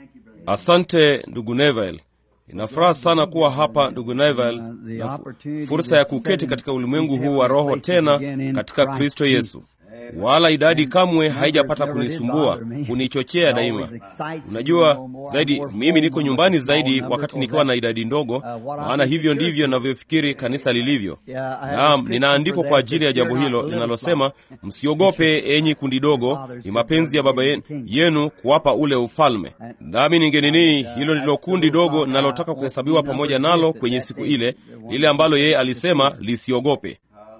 Asante ndugu Neville. Inafuraha sana kuwa hapa ndugu Neville, na fursa ya kuketi katika ulimwengu huu wa roho tena katika Kristo Yesu. Wala idadi kamwe haijapata kunisumbua, kunichochea daima. Unajua zaidi, mimi niko nyumbani zaidi wakati nikiwa na idadi ndogo, maana hivyo ndivyo ninavyofikiri kanisa lilivyo. Naam, ninaandikwa kwa ajili ya jambo hilo linalosema, msiogope enyi kundi dogo, ni mapenzi ya Baba yenu kuwapa ule ufalme. Nami ningenini, hilo ndilo kundi dogo ninalotaka kuhesabiwa pamoja nalo kwenye siku ile, lile ambalo yeye alisema lisiogope.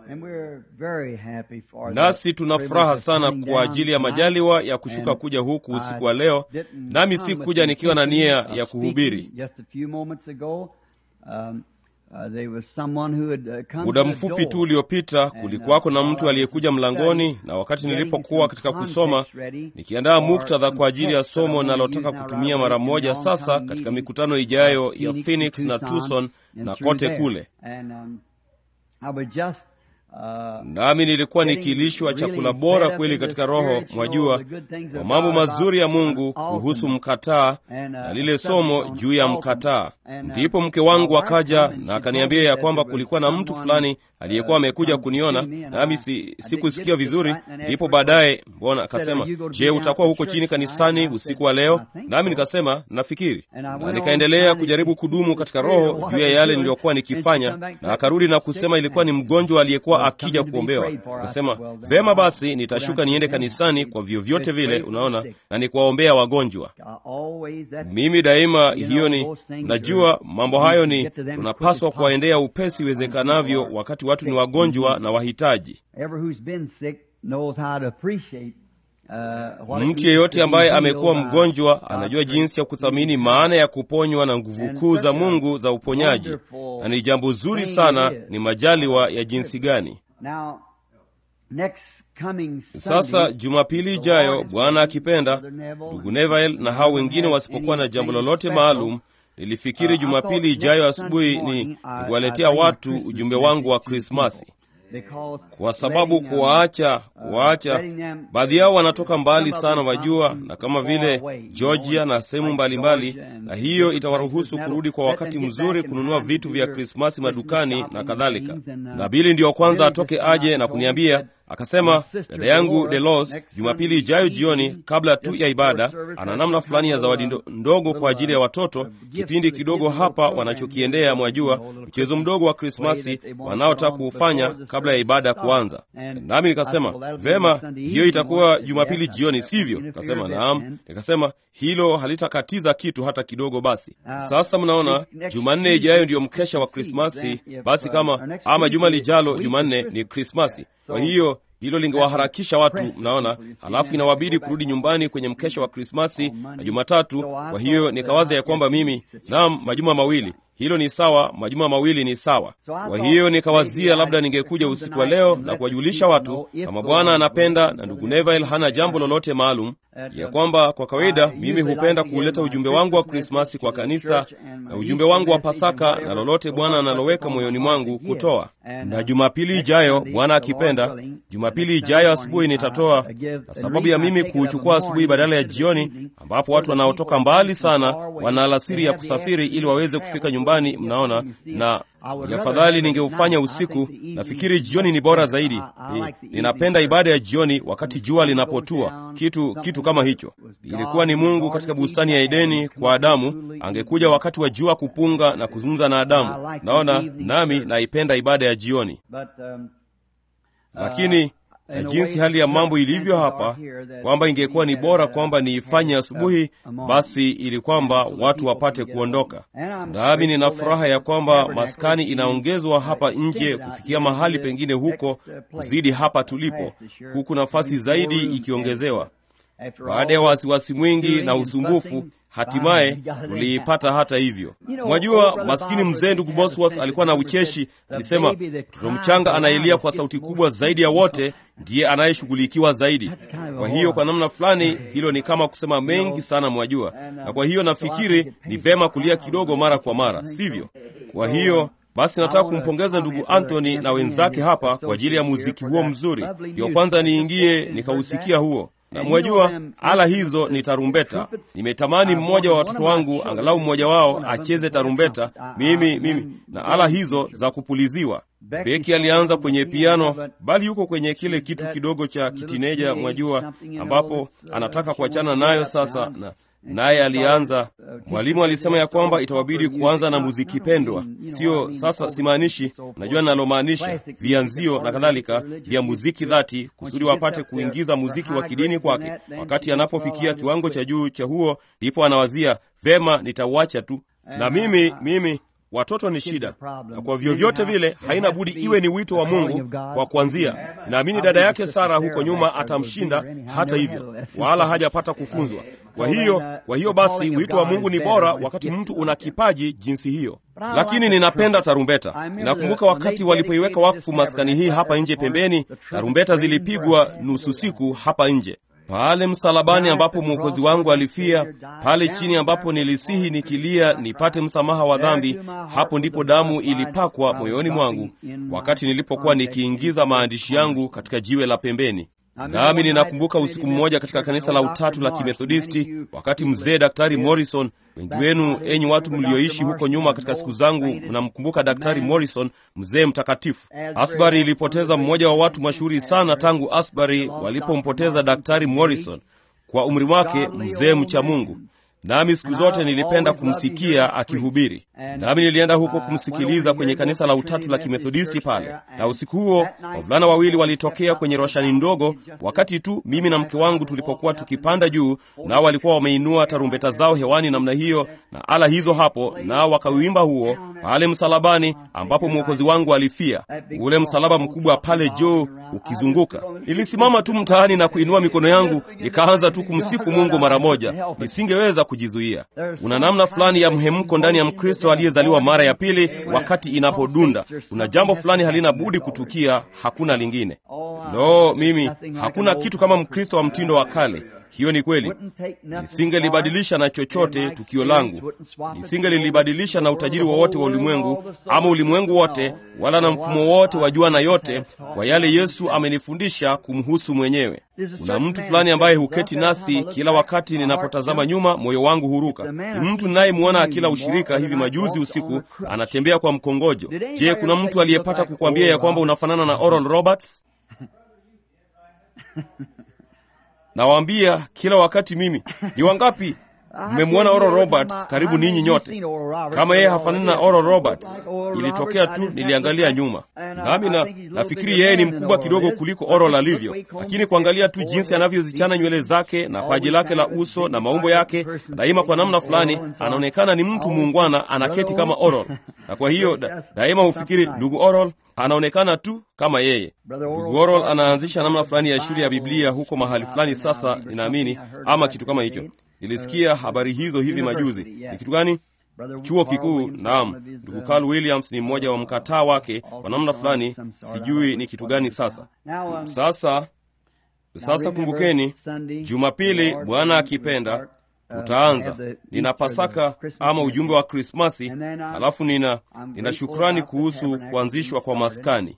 Nasi tuna furaha sana kwa ajili ya majaliwa ya kushuka kuja huku usiku wa leo, nami si kuja nikiwa na nia ya kuhubiri. Muda mfupi tu uliopita kulikuwako na mtu aliyekuja mlangoni, na wakati nilipokuwa katika kusoma nikiandaa muktadha kwa ajili ya somo ninalotaka kutumia mara moja sasa katika mikutano ijayo ya Phoenix na Tucson na kote kule nami nilikuwa nikilishwa chakula bora kweli katika roho, mwajua, kwa mambo mazuri ya Mungu kuhusu mkataa na lile somo juu ya mkataa. Ndipo mke wangu akaja na akaniambia ya kwamba kulikuwa na mtu fulani aliyekuwa amekuja kuniona, nami si, sikusikia vizuri. Ndipo baadaye, mbona akasema, je, utakuwa huko chini kanisani usiku wa leo? Nami nikasema nafikiri, na nikaendelea kujaribu kudumu katika roho juu ya yale niliyokuwa nikifanya, na akarudi na kusema ilikuwa ni mgonjwa aliyekuwa akija kuombewa. Nikasema vema, basi nitashuka niende kanisani kwa vyovyote vile, unaona, na nikuwaombea wagonjwa. Mimi daima hiyo ni, najua mambo hayo ni tunapaswa kuwaendea upesi iwezekanavyo wakati watu ni wagonjwa na wahitaji. Mtu yeyote ambaye amekuwa mgonjwa anajua jinsi ya kuthamini maana ya kuponywa na nguvu kuu za Mungu za uponyaji, na ni jambo zuri sana. Ni majaliwa ya jinsi gani! Sasa Jumapili ijayo, Bwana akipenda, ndugu Neville na hao wengine wasipokuwa na jambo lolote maalum, nilifikiri Jumapili ijayo asubuhi ni kuwaletea watu ujumbe wangu wa Krismasi kwa sababu kuwaacha kuwaacha, baadhi yao wanatoka mbali sana, wajua, na kama vile Georgia na sehemu mbalimbali, na hiyo itawaruhusu kurudi kwa wakati mzuri kununua vitu vya Krismasi madukani na kadhalika. Na Bili ndiyo kwanza atoke aje na kuniambia akasema, dada yangu Delos, Jumapili ijayo jioni, kabla tu ya ibada, ana namna fulani ya zawadi ndogo kwa ajili ya watoto, kipindi kidogo hapa wanachokiendea, mwajua, mchezo mdogo wa Krismasi wanaotaka kuufanya kabla ya ibada kuanza. Nami nikasema vema, hiyo itakuwa Jumapili jioni, sivyo? Nikasema naam. Nikasema hilo halitakatiza kitu hata kidogo. Basi sasa, mnaona, Jumanne ijayo ndiyo mkesha wa Krismasi. Basi kama ama juma lijalo Jumanne ni Krismasi, kwa hiyo hilo lingewaharakisha watu, mnaona. Halafu inawabidi kurudi nyumbani kwenye mkesha wa Krismasi na Jumatatu. Kwa hiyo nikawaza ya kwamba mimi, naam, majuma mawili hilo ni sawa, majuma mawili ni sawa. Kwa hiyo nikawazia labda ningekuja usiku wa leo na kuwajulisha watu kama Bwana anapenda na ndugu Neville hana jambo lolote maalum, ya kwamba kwa kawaida mimi hupenda kuuleta ujumbe wangu wa Krismasi kwa kanisa na ujumbe wangu wa Pasaka na lolote Bwana analoweka moyoni mwangu kutoa. Na Jumapili ijayo, Bwana akipenda, Jumapili ijayo asubuhi nitatoa, na sababu ya mimi kuuchukua asubuhi badala ya jioni, ambapo watu wanaotoka mbali sana wana alasiri ya kusafiri ili waweze kufika nyumbani, mnaona, na ni afadhali ningeufanya usiku. Nafikiri jioni ni bora zaidi. Ni, ninapenda ibada ya jioni wakati jua linapotua, kitu kitu kama hicho. Ilikuwa ni Mungu katika bustani ya Edeni kwa Adamu, angekuja wakati wa jua kupunga na kuzungumza na Adamu. Naona nami naipenda ibada ya jioni, lakini na jinsi hali ya mambo ilivyo hapa, kwamba ingekuwa ni bora kwamba niifanye asubuhi, basi ili kwamba watu wapate kuondoka. Nami nina furaha ya kwamba maskani inaongezwa hapa nje kufikia mahali pengine huko kuzidi hapa tulipo, huku nafasi zaidi ikiongezewa. Baada ya wasiwasi mwingi na usumbufu, hatimaye tuliipata. Hata hivyo, mwajua, maskini mzee ndugu Bosworth alikuwa na ucheshi. Alisema mtoto mchanga anayelia kwa sauti kubwa zaidi ya wote ndiye anayeshughulikiwa zaidi. Kwa hiyo kwa namna fulani hilo ni kama kusema mengi sana, mwajua, na kwa hiyo nafikiri ni vema kulia kidogo mara kwa mara, sivyo? Kwa hiyo basi nataka kumpongeza ndugu Anthony na wenzake hapa kwa ajili ya muziki huo mzuri. Ndio kwanza niingie nikausikia huo na mwajua ala hizo ni tarumbeta. Nimetamani mmoja wa watoto wangu, angalau mmoja wao acheze tarumbeta, mimi mimi na ala hizo za kupuliziwa. Beki alianza kwenye piano, bali yuko kwenye kile kitu kidogo cha kitineja, mwajua, ambapo anataka kuachana nayo sasa na naye alianza. Mwalimu alisema ya kwamba itawabidi kuanza na muziki pendwa, sio sasa. Simaanishi, najua ninalomaanisha, vianzio na kadhalika vya muziki dhati, kusudi wapate kuingiza muziki wa kidini kwake. Wakati anapofikia kiwango cha juu cha huo, ndipo anawazia vema, nitauacha tu. Na mimi mimi watoto ni shida, na kwa vyovyote vile haina budi iwe ni wito wa Mungu kwa kuanzia. Naamini dada yake Sara huko nyuma atamshinda hata hivyo, wala hajapata kufunzwa. Kwa hiyo, kwa hiyo basi wito wa Mungu ni bora wakati mtu una kipaji jinsi hiyo. Lakini ninapenda tarumbeta. Ninakumbuka wakati walipoiweka wakfu maskani hii hapa nje pembeni, tarumbeta zilipigwa nusu siku hapa nje pale msalabani ambapo mwokozi wangu alifia, pale chini ambapo nilisihi nikilia nipate msamaha wa dhambi, hapo ndipo damu ilipakwa moyoni mwangu wakati nilipokuwa nikiingiza maandishi yangu katika jiwe la pembeni. Nami ninakumbuka usiku mmoja katika kanisa la Utatu la Kimethodisti, wakati mzee Daktari Morrison, wengi wenu enyi watu mlioishi huko nyuma katika siku zangu mnamkumbuka Daktari Morrison, mzee mtakatifu. Asbury ilipoteza mmoja wa watu mashuhuri sana tangu Asbury walipompoteza Daktari Morrison, kwa umri wake, mzee mcha Mungu nami siku zote nilipenda kumsikia akihubiri, nami nilienda huko kumsikiliza kwenye kanisa la Utatu la Kimethodisti pale. Na usiku huo wavulana wawili walitokea kwenye roshani ndogo, wakati tu mimi na mke wangu tulipokuwa tukipanda juu, nao walikuwa wameinua tarumbeta zao hewani namna hiyo na ala hizo hapo, nao wakauimba huo pale msalabani ambapo mwokozi wangu alifia, ule msalaba mkubwa pale juu ukizunguka. Nilisimama tu mtaani na kuinua mikono yangu, nikaanza tu kumsifu Mungu mara moja, nisingeweza kujizuia. Una namna fulani ya mhemko ndani ya Mkristo aliyezaliwa mara ya pili, wakati inapodunda, kuna jambo fulani halina budi kutukia, hakuna lingine. Lo, mimi hakuna kitu kama Mkristo wa mtindo wa kale. Hiyo ni kweli. Nisingelibadilisha na chochote tukio langu, nisingelilibadilisha na utajiri wowote wa, wa ulimwengu ama ulimwengu wote, wala na mfumo wote wa jua na yote, kwa yale Yesu amenifundisha kumhusu mwenyewe. Kuna mtu fulani ambaye huketi nasi kila wakati ninapotazama nyuma, moyo wangu huruka. Ni mtu ninayemwona akila ushirika hivi majuzi usiku, anatembea kwa mkongojo. Je, kuna mtu aliyepata kukwambia ya kwamba unafanana na Oral Roberts? Nawaambia kila wakati mimi, ni wangapi mmemwona Oral Roberts? Karibu ninyi nyote. Kama yeye hafanani na Oral Roberts, ilitokea tu niliangalia nyuma, nami na nafikiri yeye ni mkubwa kidogo kuliko Oral alivyo, lakini kuangalia tu jinsi anavyozichana nywele zake na paji lake la uso na maumbo yake, daima kwa namna fulani anaonekana ni mtu muungwana, anaketi kama Oral, na kwa hiyo da, daima hufikiri ndugu Oral anaonekana tu kama yeye. Ndugu Oral anaanzisha namna fulani ya shule ya Biblia huko mahali fulani, sasa ninaamini, ama kitu kama hicho. Nilisikia habari hizo hivi majuzi. Ni kitu gani? Chuo kikuu. Naam, ndugu Carl Williams ni mmoja wa mkataa wake kwa namna fulani, sijui ni kitu gani. Sasa sasa sasa, kumbukeni, Jumapili Bwana akipenda tutaanza nina Pasaka ama ujumbe wa Krismasi, halafu nina nina shukrani kuhusu kuanzishwa kwa maskani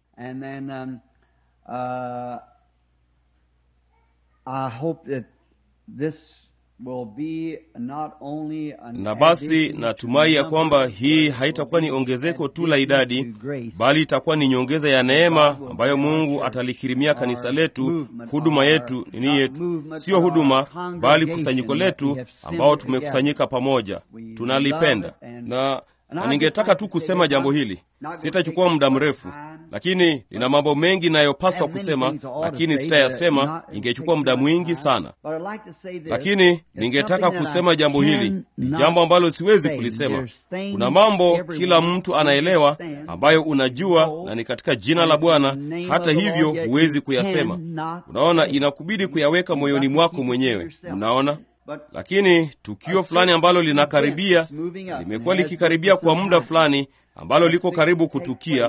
na basi natumai ya kwamba hii haitakuwa ni ongezeko tu la idadi, bali itakuwa ni nyongeza ya neema ambayo Mungu atalikirimia kanisa letu, huduma yetu, nini yetu, sio huduma, bali kusanyiko letu ambao tumekusanyika pamoja, tunalipenda na na ningetaka tu kusema jambo hili, sitachukua muda mrefu, lakini nina mambo mengi nayopaswa kusema, lakini sitayasema, ingechukua muda mwingi sana. Lakini ningetaka kusema jambo hili, ni jambo ambalo siwezi kulisema. Kuna mambo kila mtu anaelewa, ambayo unajua na ni katika jina la Bwana, hata hivyo huwezi kuyasema. Unaona, inakubidi kuyaweka moyoni mwako mwenyewe. Unaona lakini tukio fulani ambalo linakaribia, limekuwa likikaribia kwa muda fulani, ambalo liko karibu kutukia,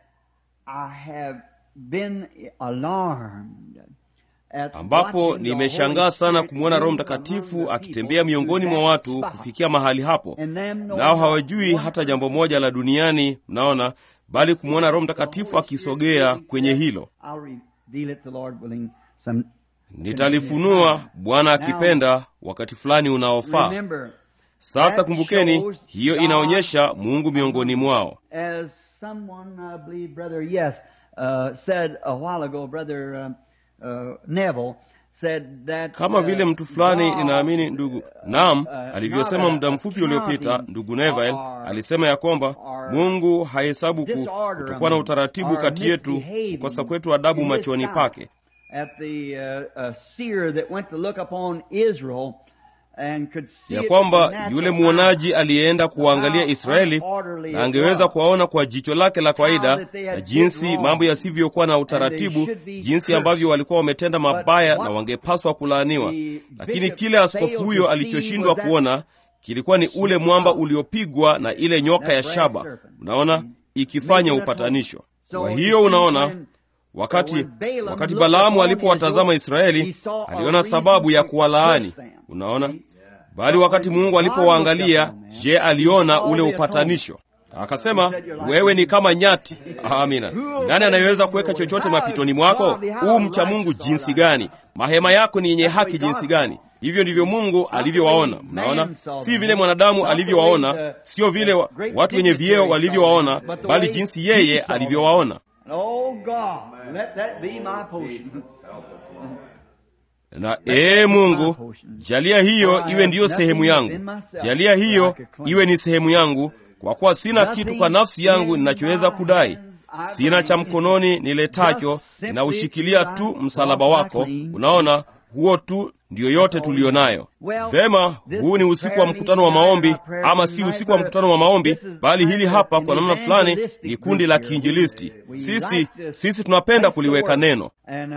ambapo nimeshangaa sana kumwona Roho Mtakatifu akitembea miongoni mwa watu kufikia mahali hapo, nao hawajui hata jambo moja la duniani, mnaona, bali kumwona Roho Mtakatifu akisogea kwenye hilo nitalifunua bwana akipenda wakati fulani unaofaa Remember, sasa that kumbukeni shows hiyo God inaonyesha mungu miongoni mwao as someone, I believe, brother, yes, uh, said a while ago, brother um, uh, Neville said that kama uh, vile mtu fulani God, ninaamini ndugu naam uh, alivyosema not, muda uh, mfupi uliopita accounting ndugu Neville or- alisema ya kwamba or mungu hahesabu ku- disorder kutokuwa na among- utaratibu or kati yetu misbehaving kukosa kwetu adabu in his machoni sight. pake At the uh, uh, seer that went to look upon Israel and could see ya it with kwamba the natural yule eye. mwonaji aliyeenda kuwaangalia Israeli na angeweza kuwaona kwa jicho lake la kawaida na jinsi mambo yasivyokuwa na utaratibu, jinsi ambavyo walikuwa wametenda mabaya na wangepaswa kulaaniwa. Lakini kile askofu huyo alichoshindwa kuona kilikuwa ni ule mwamba uliopigwa na ile nyoka ya shaba, unaona, ikifanya upatanisho. Kwa hiyo unaona Wakati wakati Balaamu alipowatazama Israeli aliona sababu ya kuwalaani, unaona. Bali wakati Mungu alipowaangalia, je, aliona ule upatanisho? Akasema, wewe ni kama nyati. Amina. Nani anayeweza kuweka chochote mapitoni mwako? U mcha Mungu jinsi gani! Mahema yako ni yenye haki jinsi gani! Hivyo ndivyo Mungu alivyowaona. Mnaona, si vile mwanadamu alivyowaona, sio vile wa, watu wenye vyeo walivyowaona, bali jinsi yeye alivyowaona. Oh God, let that be my portion. Na ee Mungu, jalia hiyo iwe ndiyo sehemu yangu, jalia hiyo iwe ni sehemu yangu, kwa kuwa sina kitu kwa nafsi yangu ninachoweza kudai, sina cha mkononi niletacho, ninaushikilia tu msalaba wako. Unaona, huo tu ndiyo yote tuliyo nayo. Vema, huu ni usiku wa mkutano wa maombi, ama si usiku wa mkutano wa maombi, bali hili hapa kwa namna fulani ni kundi la kiinjilisti. Sisi sisi tunapenda kuliweka neno,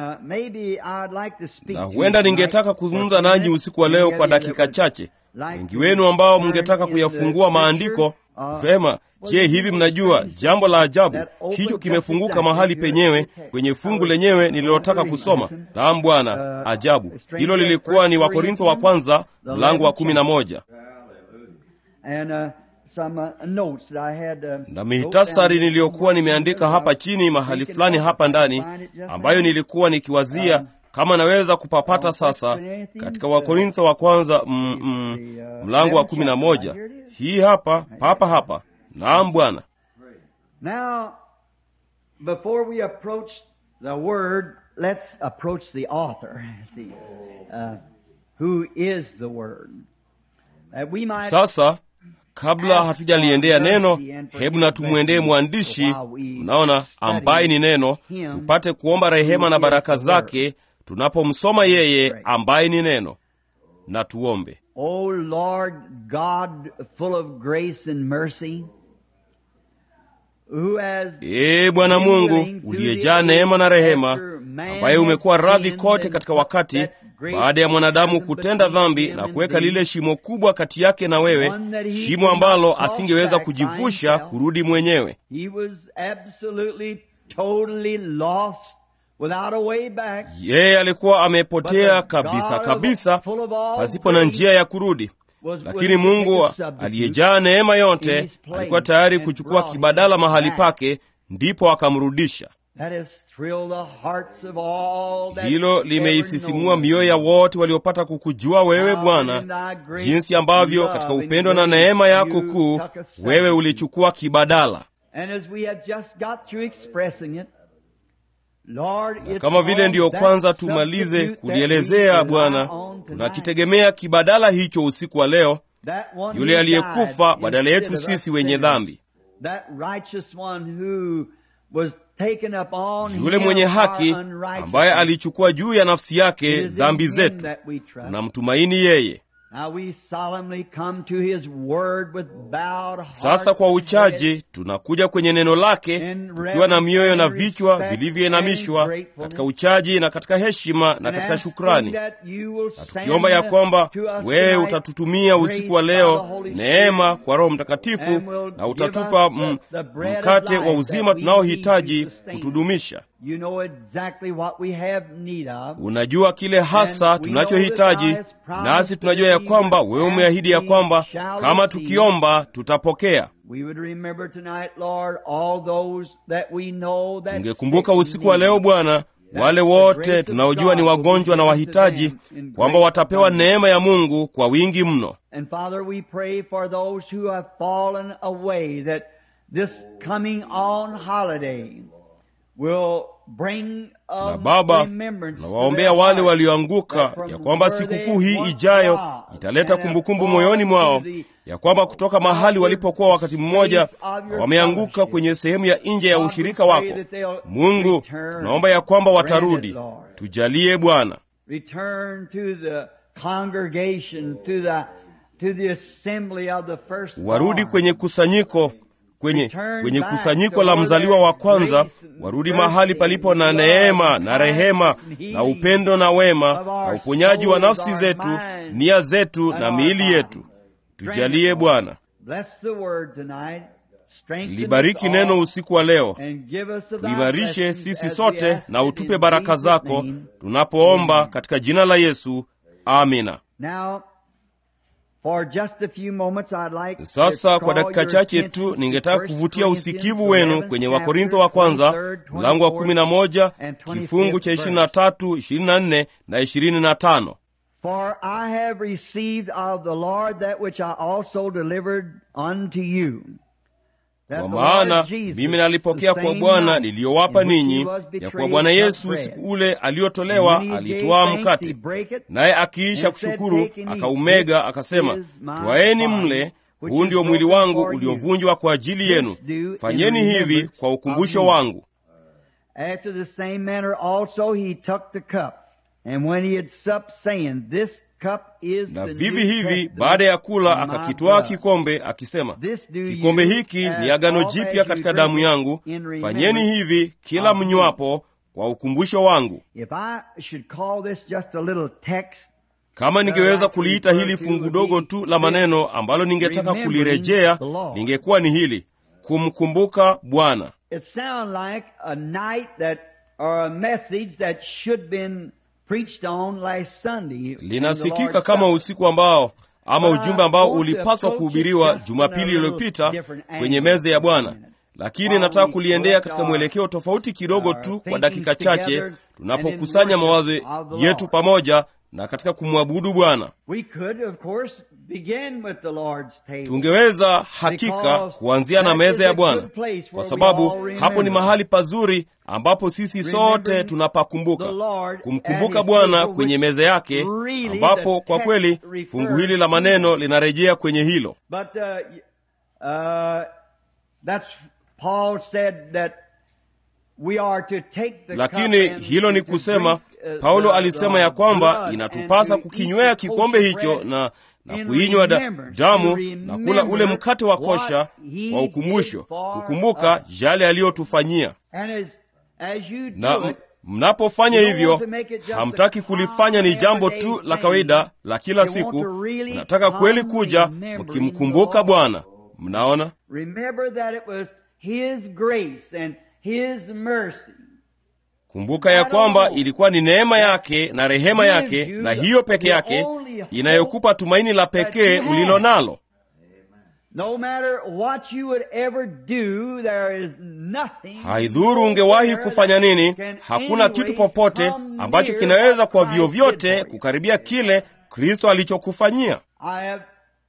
na huenda ningetaka kuzungumza nanyi usiku wa leo kwa dakika chache. Wengi wenu ambao mngetaka kuyafungua maandiko Vema. Je, hivi mnajua jambo la ajabu? Hicho kimefunguka mahali penyewe kwenye fungu lenyewe nililotaka kusoma. Naam Bwana, ajabu. Hilo lilikuwa ni Wakorintho wa kwanza mlango wa kumi na moja na mihitasari niliyokuwa nimeandika hapa chini mahali fulani hapa ndani, ambayo nilikuwa nikiwazia kama naweza kupapata sasa katika Wakorintho wa kwanza mm, mm, mlango wa kumi na moja. Hii hapa papa hapa. Naam Bwana. Now, before we approach the word, let's approach the author. See, uh, who is the word? That we might Sasa kabla hatujaliendea neno, hebu na tumwendee mwandishi, mnaona, ambaye ni neno, tupate kuomba rehema na baraka zake tunapomsoma yeye ambaye ni neno. Na tuombe. O Lord God, full of grace and mercy, who has Ee Bwana Mungu uliyejaa neema na rehema, ambaye umekuwa radhi kote katika wakati baada ya mwanadamu kutenda dhambi na kuweka lile shimo kubwa kati yake na wewe, shimo ambalo asingeweza kujivusha kurudi mwenyewe. He was absolutely, totally lost without a way back. Yeye alikuwa amepotea kabisa kabisa, pasipo na njia ya kurudi. Lakini Mungu aliyejaa neema yote alikuwa tayari kuchukua kibadala mahali pake, ndipo akamrudisha. Hilo limeisisimua mioyo ya wote waliopata kukujua wewe Bwana, jinsi ambavyo katika upendo na neema yako kuu wewe ulichukua kibadala. Na kama vile ndiyo kwanza tumalize kulielezea Bwana, tunakitegemea kibadala hicho usiku wa leo, yule aliyekufa badala yetu sisi wenye dhambi, yule mwenye haki ambaye alichukua juu ya nafsi yake dhambi zetu. Tunamtumaini yeye. Sasa kwa uchaji tunakuja kwenye neno lake tukiwa na mioyo na vichwa vilivyoinamishwa katika uchaji na katika heshima na katika shukrani, na tukiomba ya kwamba wewe utatutumia usiku wa leo neema kwa Roho Mtakatifu na utatupa m, mkate wa uzima tunaohitaji kutudumisha. You know exactly what we have need of. Unajua kile hasa tunachohitaji, nasi tunajua ya kwamba wewe umeahidi ya kwamba kama tukiomba tutapokea. Tungekumbuka usiku wa leo Bwana wale wote tunaojua ni wagonjwa na wahitaji, kwamba watapewa neema ya Mungu kwa wingi mno. And Father, we pray for those who have fallen away that this coming on holiday will bring a Na Baba, remembrance to nawaombea their wale hearts walioanguka that from ya kwamba where sikukuu they hii once ijayo was italeta and have kumbukumbu fallen moyoni mwao to the ya kwamba kutoka mahali walipokuwa wakati mmoja space of your wameanguka fellowship. kwenye sehemu ya nje ya God, we ushirika pray wako. that they'll Mungu, return. tunaomba ya kwamba Grant watarudi. it, Lord. Tujalie Bwana, return to the congregation, to the to the assembly of the first warudi kwenye kusanyiko kwenye, kwenye kusanyiko la mzaliwa wa kwanza, warudi mahali palipo na neema na rehema na upendo na wema na uponyaji wa nafsi zetu, nia zetu na miili yetu. Tujalie Bwana. Bless the word tonight. Strengthen Libariki us neno all usiku wa leo, and give us of thy tuimarishe blessings sisi as we sote ask na it utupe in baraka Jesus' zako name. tunapoomba katika jina la Yesu, amina. Now, for just a few moments I'd like Sasa to kwa draw dakika your chache attention tu to ningetaka 1 kuvutia Corinthians usikivu wenu 11 kwenye chapter Wakorintho wa kwanza 23rd, mlango wa kumi na moja and 25th kifungu cha ishirini na verse. tatu ishirini na nne na ishirini na tano For I have received of the Lord that which I also delivered unto you. That Kwa the maana Lord Jesus, mimi nalipokea the kwa same Bwana night niliyowapa in which he ninyi, was ya betrayed, kuwa Bwana took Yesu bread. usiku ule aliotolewa And when he alitwaa gave thanks, mkate, he brake it, naye akiisha and said, kushukuru "Take and eat. akaumega, This akasema, is my twaeni body, mle, which huu is ndio mwili broken wangu for you. uliovunjwa kwa ajili yenu. This do in Fanyeni hivi remembrance kwa of ukumbusho me." wangu. After the same manner also he took the cup, and when he had supped, saying, This cup is Na the vivi New hivi Testament baada ya kula in my akakitwaa blood. kikombe akisema, This do kikombe you hiki as ni agano oft as jipya you katika drink damu it yangu, in fanyeni remembrance hivi kila of me. mnywapo kwa ukumbusho wangu. If I should call this just a little text, Kama ningeweza kuliita hili fungu dogo tu la maneno ambalo ningetaka kulirejea, lingekuwa ni hili: kumkumbuka Bwana. it sounds like a night that or a message that should been preached on last Sunday. in the Linasikika Lord's kama Supper. usiku ambao ama But I ujumbe ambao want to ulipaswa approach it kuhubiriwa just Jumapili in a little iliyopita different kwenye angle meza ya for a Bwana, minute. lakini While nataka we kuliendea collect katika our- mwelekeo tofauti kidogo our tu kwa thinkings dakika chache, together and tunapokusanya in mawazo worship of the yetu Lord. pamoja na katika kumwabudu Bwana. We could, of course, begin with the Lord's table. Tungeweza hakika kuanzia na meza ya Bwana, kwa sababu hapo ni mahali pazuri ambapo sisi sote tunapakumbuka kumkumbuka Bwana kwenye meza yake, ambapo kwa kweli fungu hili la maneno linarejea kwenye hilo. But uh, uh, that's Paul said that we are to take the Lakini cup and hilo ni to kusema, drink, uh, Paulo the- alisema the ya kwamba blood inatupasa and to kukinywea eat the kikombe kosher hicho bread na, na in kuinywa da, remembrance, damu to na kula ule remember mkate wa kosha what he kwa ukumbusho, did for kukumbuka us. yale aliyotufanyia. And as, as you na do m- it, mnapofanya You don't hivyo want to make it just hamtaki a kulifanya ni jambo tu everyday la thing. kawaida la kila You want siku to really mnataka kweli come kuja remembering mkimkumbuka the Lord. bwana mnaona remember that it was His grace and His mercy kumbuka ya kwamba ilikuwa ni neema yake na rehema yake na hiyo peke yake inayokupa tumaini la pekee ulilo nalo No matter what you would ever do, there is nothing. haidhuru ungewahi kufanya nini hakuna kitu popote ambacho kinaweza kwa vyovyote kukaribia kile kristo alichokufanyia I have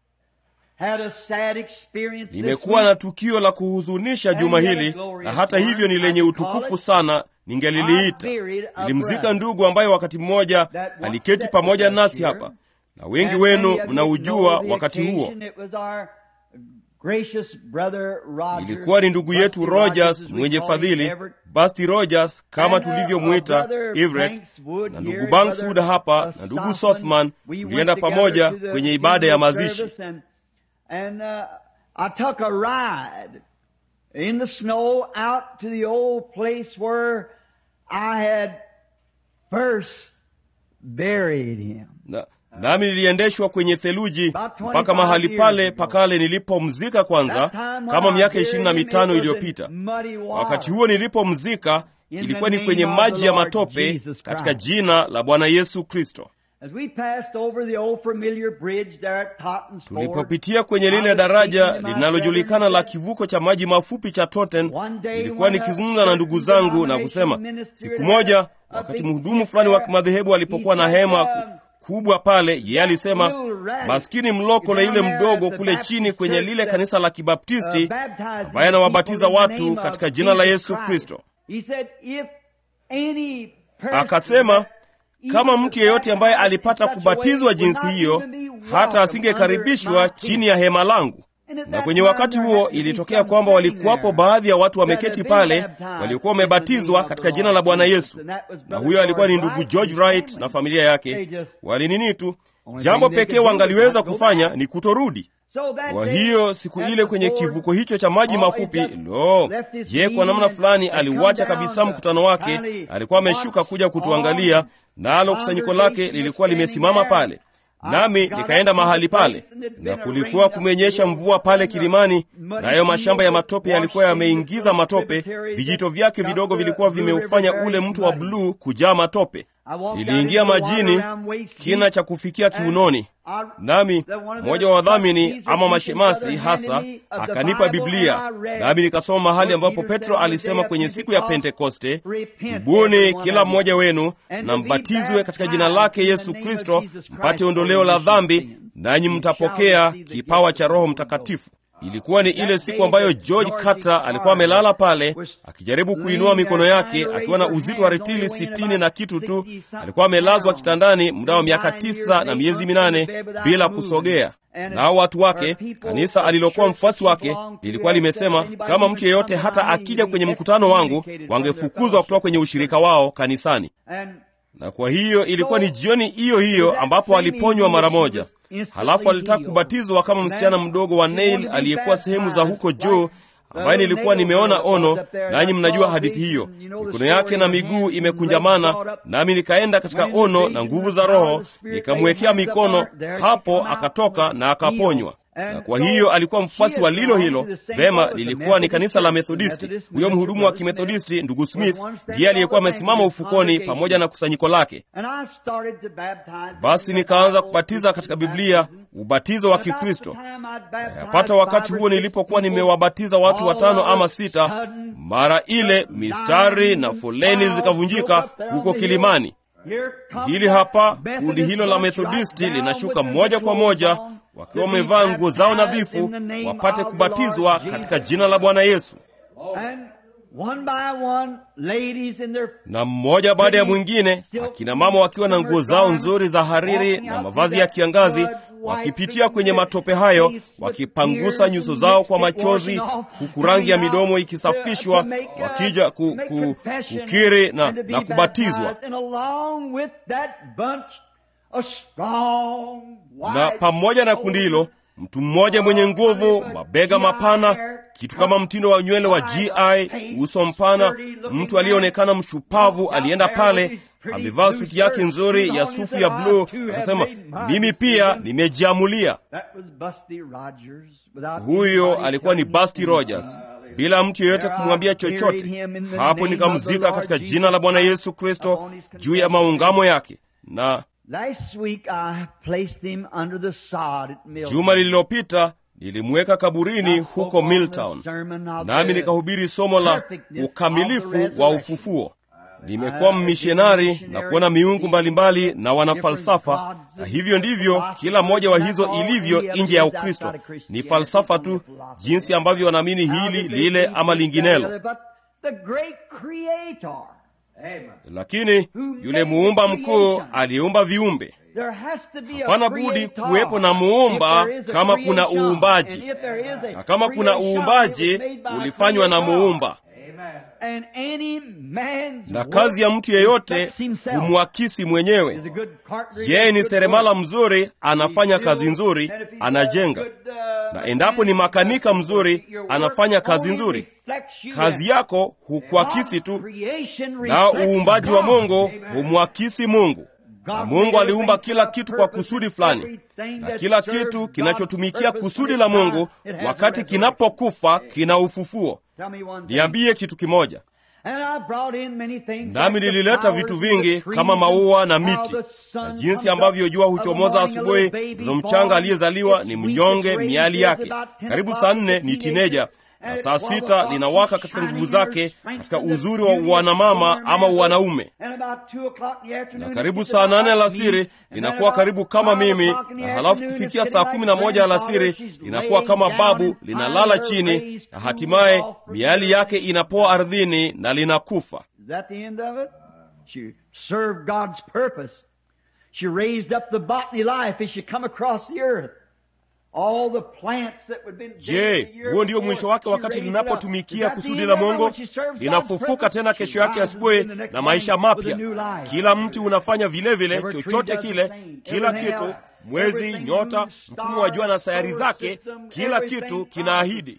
had a sad experience this nimekuwa week. na tukio la kuhuzunisha juma hili na hata hivyo ni lenye utukufu sana ningeliliita nilimzika ndugu ambaye wakati mmoja aliketi pamoja nasi hapa na wengi And wenu many of you mnaujua know the wakati huo occasion. It was our gracious brother Rogers, ilikuwa ni ndugu yetu Busty rogers as we mwenye call him, fadhili Everett. basti rogers kama And, uh, tulivyomwita uh, brother everett Bankswood na here, ndugu bankswood brother, hapa uh, na ndugu Sothman. sothman We went tulienda together pamoja to the kwenye ibada ya funeral mazishi service And, and uh, I took a ride in the snow out to the old place where I had first buried him. na, nami niliendeshwa kwenye theluji About 25 mpaka mahali years pale ago. pakale nilipomzika kwanza That time when kama I miaka buried ishirini na him, mitano it was in iliyopita muddy water. wakati huo nilipomzika In ilikuwa the ni kwenye name of maji the ya Lord matope Jesus katika Christ. jina la bwana yesu kristo As we passed over the old familiar bridge there at Totten's Ford, tulipopitia kwenye I lile was daraja speaking to my linalojulikana brethren la that kivuko cha maji mafupi cha totten One day nilikuwa when a nikizungumza na ndugu zangu na kusema certain siku moja wakati mhudumu fulani wa kimadhehebu alipokuwa na hema ku, kubwa pale, yeye alisema maskini mlokole yule mdogo kule chini kwenye lile kanisa la Kibaptisti ambaye anawabatiza watu katika jina la Yesu Kristo. Akasema kama mtu yeyote ambaye alipata kubatizwa jinsi hiyo, hata asingekaribishwa chini ya hema langu. Na kwenye wakati huo ilitokea kwamba walikuwapo baadhi ya watu wameketi pale waliokuwa wamebatizwa katika jina la Bwana Yesu, na huyo alikuwa ni ndugu George Wright na familia yake. Walinini tu, jambo pekee wangaliweza kufanya ni kutorudi. Kwa hiyo siku ile kwenye kivuko hicho cha maji mafupi, lo, ye kwa namna fulani aliuacha kabisa mkutano wake. Alikuwa ameshuka kuja kutuangalia, nalo kusanyiko lake lilikuwa limesimama pale nami nikaenda mahali pale, na kulikuwa kumenyesha mvua pale kilimani, nayo mashamba ya matope yalikuwa yameingiza matope. Vijito vyake vidogo vilikuwa vimeufanya ule mto wa bluu kujaa matope. Niliingia majini kina cha kufikia kiunoni, nami mmoja wa wadhamini ama mashemasi hasa akanipa Biblia, nami nikasoma mahali ambapo Petro alisema kwenye siku ya Pentekoste, tubuni kila mmoja wenu na mbatizwe katika jina lake Yesu Kristo mpate ondoleo la dhambi, nanyi mtapokea kipawa cha Roho Mtakatifu. Ilikuwa ni ile siku ambayo George Carter alikuwa amelala pale akijaribu kuinua mikono yake akiwa na uzito wa retili sitini na kitu tu. Alikuwa amelazwa kitandani muda wa miaka tisa na miezi minane bila kusogea. Nao watu wake, kanisa alilokuwa mfuasi wake, lilikuwa limesema kama mtu yeyote hata akija kwenye mkutano wangu, wangefukuzwa kutoka kwenye ushirika wao kanisani na kwa hiyo ilikuwa ni jioni hiyo hiyo ambapo aliponywa mara moja. Halafu alitaka kubatizwa kama msichana mdogo wa Neil aliyekuwa sehemu za huko juu, ambaye nilikuwa nimeona ono, nanyi mnajua hadithi hiyo. Mikono yake na miguu imekunjamana, nami nikaenda katika ono na nguvu za Roho, nikamwekea mikono hapo, akatoka na akaponywa na kwa hiyo alikuwa mfuasi wa lilo hilo. Vema, lilikuwa ni kanisa la Methodisti. Huyo mhudumu wa Kimethodisti, ndugu Smith, ndiye aliyekuwa amesimama ufukoni pamoja na kusanyiko lake. Basi nikaanza kubatiza katika Biblia, ubatizo wa Kikristo. Yapata wakati huo nilipokuwa nimewabatiza watu watano ama sita, mara ile mistari na foleni zikavunjika huko kilimani. Hili hapa kundi hilo la Methodisti linashuka moja kwa moja wakiwa wamevaa nguo zao nadhifu, wapate kubatizwa katika jina la Bwana Yesu. Na mmoja baada ya mwingine, akina mama wakiwa na nguo zao nzuri za hariri na mavazi ya kiangazi, wakipitia kwenye matope hayo, wakipangusa nyuso zao kwa machozi, huku rangi ya midomo ikisafishwa, wakija ku, ku, kukiri na, na kubatizwa na pamoja na kundi hilo mtu mmoja mwenye nguvu, mabega mapana, kitu kama mtindo wa nywele wa GI, uso mpana, mtu aliyeonekana mshupavu, alienda pale amevaa suti yake nzuri ya sufu ya bluu, akasema mimi pia nimejiamulia. Huyo alikuwa ni Busti Rogers, bila mtu yeyote kumwambia chochote. Hapo nikamzika katika jina la Bwana Yesu Kristo juu ya maungamo yake na juma lililopita nilimweka kaburini huko Milltown, nami nikahubiri somo la ukamilifu wa ufufuo. Nimekuwa mmishonari na kuona miungu mbalimbali na wanafalsafa, na hivyo ndivyo kila mmoja wa hizo ilivyo nje ya Ukristo. Ni falsafa tu, jinsi ambavyo wanaamini hili lile ama linginelo lakini yule muumba mkuu aliyeumba viumbe, hapana budi kuwepo na muumba kama kuna uumbaji, na kama kuna uumbaji ulifanywa na muumba, na kazi ya mtu yeyote humwakisi mwenyewe. Yeye ni seremala mzuri, anafanya kazi nzuri, anajenga, na endapo ni makanika mzuri, anafanya kazi nzuri. Kazi yako hukuakisi tu, na uumbaji wa Mungu humwakisi Mungu. Na Mungu aliumba kila kitu kwa kusudi fulani, na kila kitu kinachotumikia kusudi la Mungu wakati kinapokufa kina ufufuo. Niambie kitu kimoja, nami nilileta vitu vingi kama maua na miti, na jinsi ambavyo jua huchomoza asubuhi. Mtoto mchanga aliyezaliwa ni mnyonge miali yake, karibu saa nne ni tineja na saa sita linawaka katika nguvu zake, katika uzuri wa wanamama ama wanaume, na karibu saa nane alasiri linakuwa karibu kama mimi, na halafu kufikia saa kumi na moja alasiri linakuwa kama babu, linalala chini, na hatimaye miali yake inapoa ardhini na linakufa. She raised up the botany life as she come across the earth. All the plants that would been Je, huo ndio mwisho wake wakati linapotumikia kusudi la Mungu? Linafufuka tena kesho yake asubuhi na maisha mapya. Kila mti unafanya vile vile, chochote kile, kila kitu, mwezi, nyota, mfumo wa jua na sayari zake, kila kitu kinaahidi.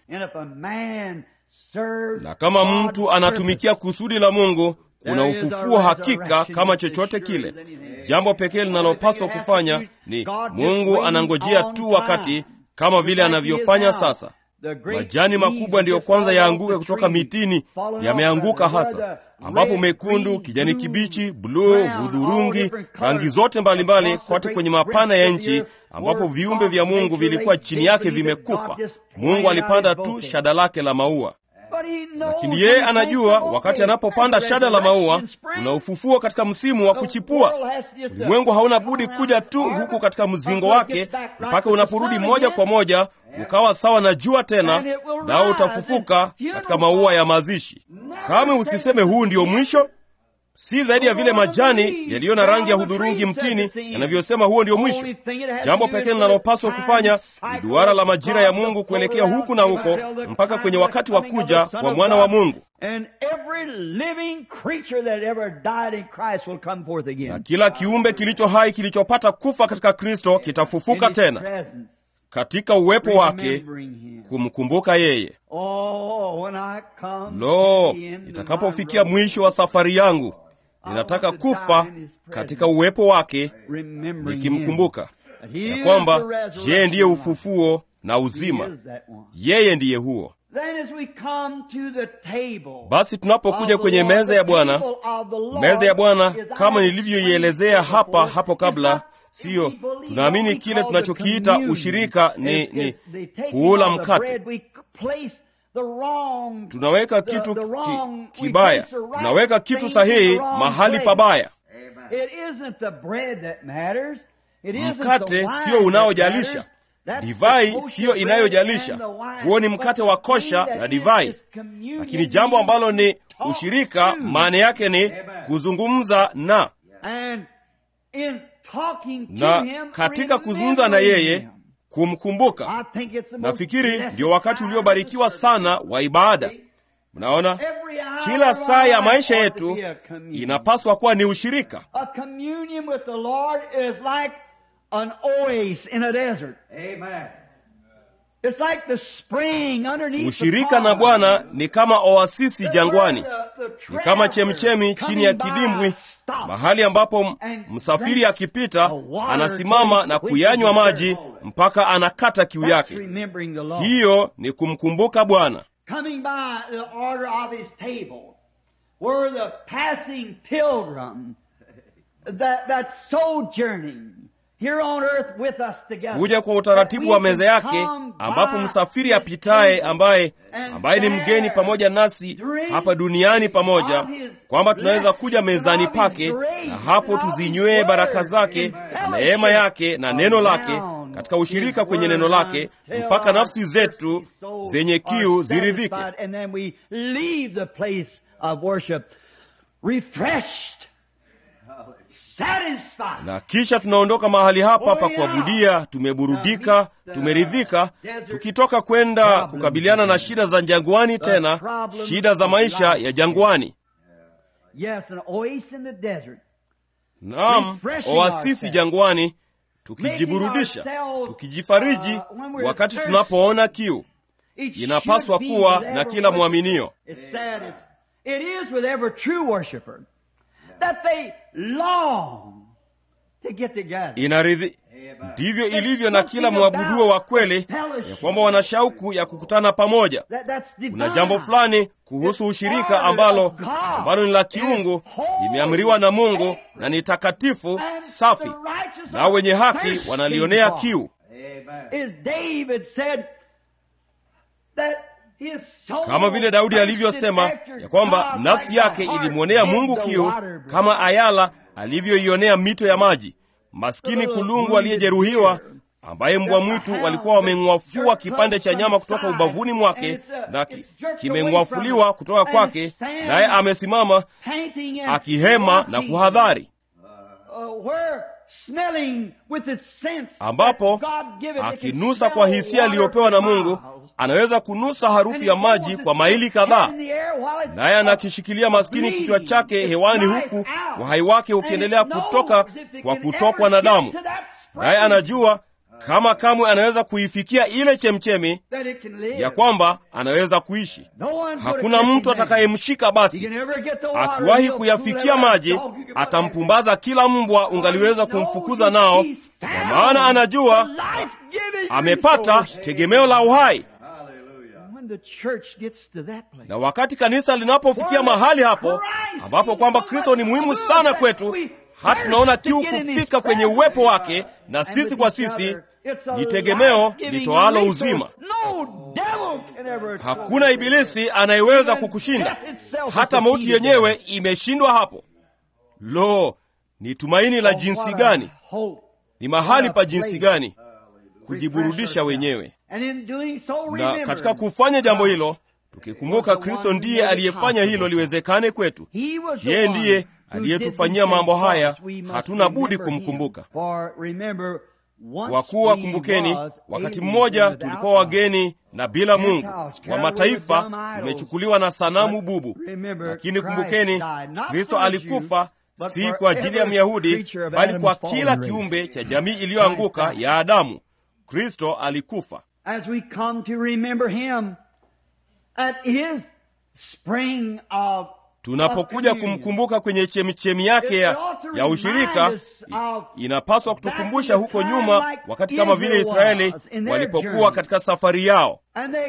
Na kama mtu anatumikia kusudi la Mungu kuna ufufuo hakika kama chochote kile. Jambo pekee linalopaswa kufanya ni Mungu anangojea tu wakati, kama vile anavyofanya sasa. Majani makubwa ndiyo kwanza yaanguke kutoka mitini, yameanguka hasa, ambapo mekundu, kijani kibichi, bluu, hudhurungi, rangi zote mbalimbali kote kwenye mapana ya nchi, ambapo viumbe vya Mungu vilikuwa chini yake vimekufa. Mungu alipanda tu shada lake la maua lakini yeye anajua wakati anapopanda shada la maua una ufufuo katika msimu wa kuchipua. Ulimwengu hauna budi kuja tu huku katika mzingo wake mpaka unaporudi moja kwa moja ukawa sawa na jua tena, nao utafufuka katika maua ya mazishi. Kama usiseme huu ndio mwisho, si zaidi ya vile majani yaliyo na rangi ya hudhurungi mtini yanavyosema huo ndio mwisho. Jambo pekee linalopaswa kufanya ni duara la majira ya Mungu kuelekea huku na huko mpaka kwenye wakati wa kuja kwa mwana wa Mungu, na kila kiumbe kilicho hai kilichopata kufa katika Kristo kitafufuka tena katika uwepo wake kumkumbuka yeye. Lo, itakapofikia mwisho wa safari yangu ninataka kufa katika uwepo wake nikimkumbuka ya kwamba yeye ndiye ufufuo na uzima, yeye ndiye huo. Basi tunapokuja kwenye meza ya Bwana, meza ya Bwana kama nilivyoielezea hapa hapo kabla, siyo tunaamini kile tunachokiita ushirika ni, ni kuula mkate tunaweka kitu ki, kibaya, tunaweka kitu sahihi mahali pabaya. Mkate sio unaojalisha, divai siyo inayojalisha. Huo ni mkate wa kosha na divai, lakini jambo ambalo ni ushirika, maana yake ni kuzungumza na na katika kuzungumza na yeye kumkumbuka. Nafikiri ndio wakati uliobarikiwa sana wa ibada. Mnaona, kila saa ya maisha yetu inapaswa kuwa ni ushirika. Ushirika na Bwana ni kama oasisi jangwani, ni kama chemchemi chini ya kidimbwi, mahali ambapo msafiri akipita anasimama na kuyanywa maji mpaka anakata kiu yake. Hiyo ni kumkumbuka Bwana. Kuja kwa utaratibu wa meza yake, ambapo msafiri apitaye ambaye ambaye ni mgeni pamoja nasi hapa duniani pamoja, kwamba tunaweza kuja mezani pake na hapo tuzinywee baraka zake na neema yake na neno lake, katika ushirika kwenye neno lake, mpaka nafsi zetu zenye kiu ziridhike. Na kisha tunaondoka mahali hapa pa kuabudia, tumeburudika, tumeridhika, tukitoka kwenda kukabiliana na shida za jangwani, tena shida za maisha ya jangwani. Naam, oasisi jangwani, tukijiburudisha, tukijifariji wakati tunapoona kiu. Inapaswa kuwa na kila mwaminio. Inaridhi, ndivyo ilivyo na kila mwabuduo wa kweli, ya kwamba wana shauku ya kukutana pamoja. Kuna jambo fulani kuhusu ushirika ambalo ambalo ni la kiungu, limeamriwa na Mungu na ni takatifu, safi, nao wenye haki wanalionea kiu. kama vile Daudi alivyosema ya kwamba nafsi yake ilimwonea Mungu kiu kama ayala alivyoionea mito ya maji. Maskini kulungu aliyejeruhiwa ambaye mbwa mwitu walikuwa wameng'wafua kipande cha nyama kutoka ubavuni mwake na ki, kimeng'wafuliwa kutoka kwake, naye amesimama akihema na kuhadhari, ambapo akinusa kwa hisia aliyopewa na Mungu anaweza kunusa harufu ya maji kwa maili kadhaa, naye anakishikilia maskini kichwa chake hewani, huku uhai wake ukiendelea kutoka kwa kutokwa na damu, naye anajua kama kamwe anaweza kuifikia ile chemchemi ya kwamba anaweza kuishi. Hakuna mtu atakayemshika basi. Akiwahi kuyafikia maji, atampumbaza kila mbwa ungaliweza kumfukuza nao, kwa maana anajua amepata tegemeo la uhai. Na wakati kanisa linapofikia mahali hapo ambapo kwamba Kristo ni muhimu sana kwetu, hata tunaona kiu kufika kwenye uwepo wake na sisi kwa sisi, ni tegemeo litoalo uzima. Hakuna ibilisi anayeweza kukushinda, hata mauti yenyewe imeshindwa hapo. Lo, ni tumaini la jinsi gani! Ni mahali pa jinsi gani kujiburudisha wenyewe. Na katika kufanya jambo hilo, tukikumbuka Kristo ndiye aliyefanya hilo liwezekane kwetu, yeye ndiye aliyetufanyia mambo haya, hatuna budi kumkumbuka. Kwa kuwa kumbukeni, wakati mmoja tulikuwa wageni na bila Mungu wa mataifa, tumechukuliwa na sanamu bubu. Lakini kumbukeni, Kristo alikufa si kwa ajili ya Myahudi, bali kwa kila kiumbe cha jamii iliyoanguka ya Adamu. Kristo alikufa. Tunapokuja kumkumbuka kwenye chemichemi yake ya, ya ushirika, inapaswa kutukumbusha huko nyuma, wakati kama vile Israeli walipokuwa katika safari yao,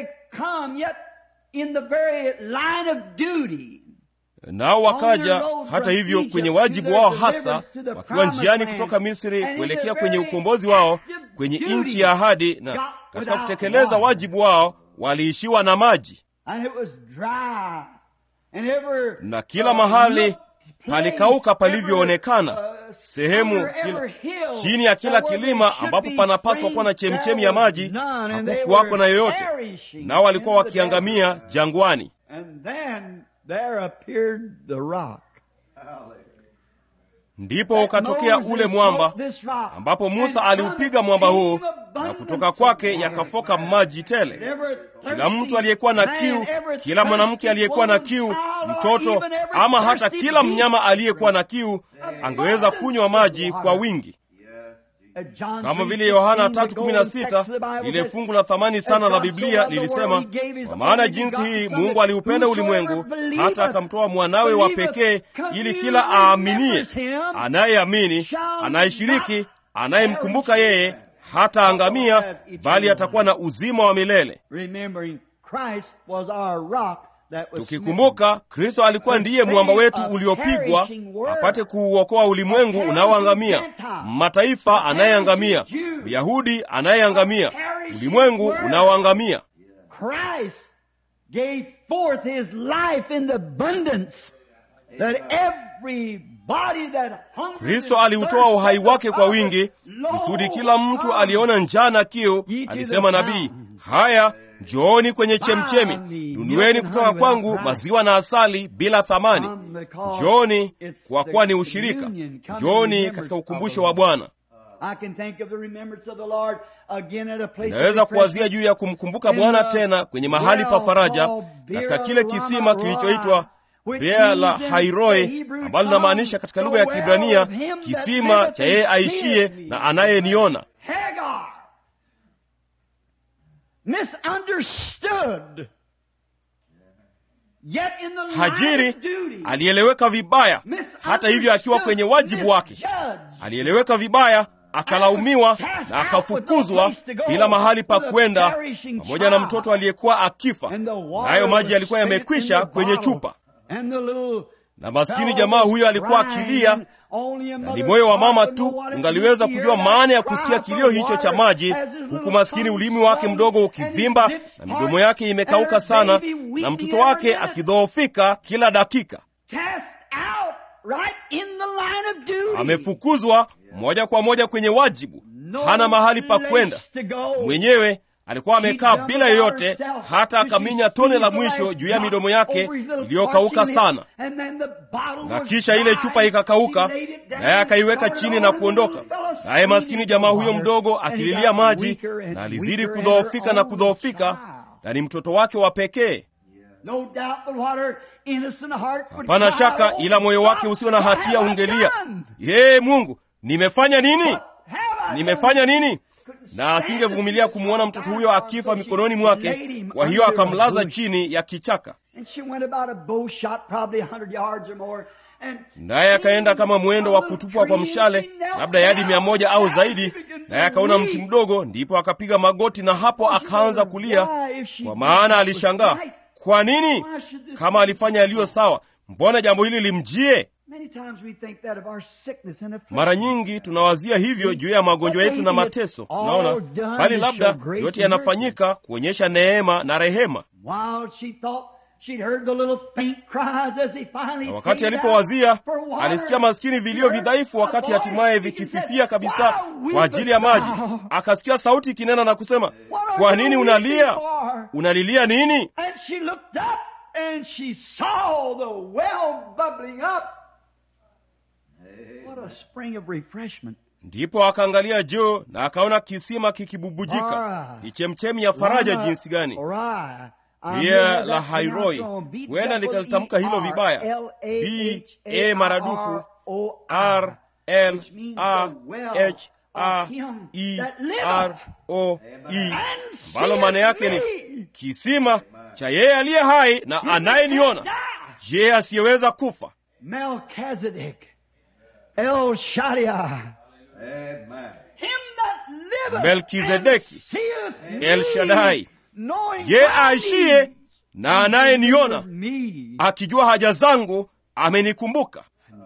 nao wakaja hata hivyo kwenye wajibu wao hasa, wakiwa njiani kutoka Misri kuelekea kwenye ukombozi wao kwenye nchi ya ahadi, na katika kutekeleza wajibu wao waliishiwa na maji na kila mahali palikauka palivyoonekana. Sehemu kila, chini ya kila kilima ambapo panapaswa kuwa na chemchemi ya maji hakukuwako na yoyote, nao walikuwa wakiangamia jangwani. Ndipo ukatokea ule mwamba ambapo Musa aliupiga mwamba huu, na kutoka kwake yakafoka maji tele. Kila mtu aliyekuwa na kiu, kila mwanamke aliyekuwa na kiu, mtoto ama hata kila mnyama aliyekuwa na kiu angeweza kunywa maji kwa wingi, kama vile Yohana 3:16 lile fungu la thamani sana la Biblia lilisema, kwa maana jinsi hii Mungu aliupenda ulimwengu hata akamtoa mwanawe wa pekee, ili kila aaminie, anayeamini, anayeshiriki, anayemkumbuka yeye hata angamia, bali atakuwa na uzima wa milele. Tukikumbuka Kristo alikuwa ndiye mwamba wetu uliopigwa apate kuuokoa ulimwengu unaoangamia, mataifa anayeangamia, Myahudi anayeangamia, ulimwengu unaoangamia. Kristo aliutoa uhai wake kwa wingi, kusudi kila mtu aliona njaa na kiu, alisema nabii, haya Njooni kwenye chemchemi, nunueni kutoka kwangu maziwa na asali bila thamani. Njooni kwa kuwa ni ushirika. Njooni katika ukumbusho wa Bwana. Inaweza kuwazia juu ya kumkumbuka Bwana tena kwenye mahali pa faraja, katika kile kisima kilichoitwa Bea la Hairoi, ambalo linamaanisha katika lugha ya Kibrania kisima cha yeye aishiye na anayeniona. Hajiri alieleweka vibaya, hata hivyo akiwa kwenye wajibu wake alieleweka vibaya, akalaumiwa na akafukuzwa bila mahali pa kwenda, pamoja na mtoto aliyekuwa akifa, nayo maji yalikuwa yamekwisha kwenye chupa, na maskini jamaa huyo alikuwa akilia na ni moyo wa mama tu ungaliweza kujua maana ya kusikia kilio hicho cha maji, huku maskini ulimi wake mdogo ukivimba na midomo yake imekauka sana, na mtoto wake akidhoofika kila dakika. Amefukuzwa moja kwa moja kwenye wajibu, hana mahali pa kwenda mwenyewe alikuwa amekaa bila yoyote, hata akaminya tone la mwisho juu ya midomo yake iliyokauka sana, na kisha ile chupa ikakauka, naye akaiweka chini na kuondoka. Naye maskini jamaa huyo mdogo akililia maji, na alizidi kudhoofika na kudhoofika, na ni mtoto wake wa pekee. Hapana shaka, ila moyo wake usio na hatia ungelia, yee, Mungu, nimefanya nini? Nimefanya nini? na asingevumilia kumwona mtoto huyo akifa mikononi mwake. Kwa hiyo akamlaza chini ya kichaka, naye akaenda kama mwendo wa kutupwa kwa mshale, labda yadi mia moja au zaidi. Naye akaona mti mdogo, ndipo akapiga magoti, na hapo akaanza kulia, kwa maana alishangaa. Kwa nini? Kama alifanya yaliyo sawa, mbona jambo hili limjie? Mara nyingi tunawazia hivyo juu ya magonjwa yetu na mateso, unaona, bali labda yote yanafanyika kuonyesha neema na rehema. Na wakati alipowazia, alisikia maskini vilio vidhaifu, wakati hatimaye vikififia kabisa kwa ajili ya maji. Akasikia sauti ikinena na kusema, kwa nini unalia? Unalilia nini? Ndipo akaangalia juu na akaona kisima kikibubujika. Ni chemchemi ya faraja jinsi gani! Pia la Hairoi, huenda nikalitamka hilo vibaya, b a maradufu r l a h a e r o e, ambalo maana yake ni kisima cha yeye aliye hai na anayeniona, je, asiyeweza kufa. El Shaddai. Melkizedeki, El Shaddai, ye aishiye na anayeniona, akijua haja zangu, amenikumbuka.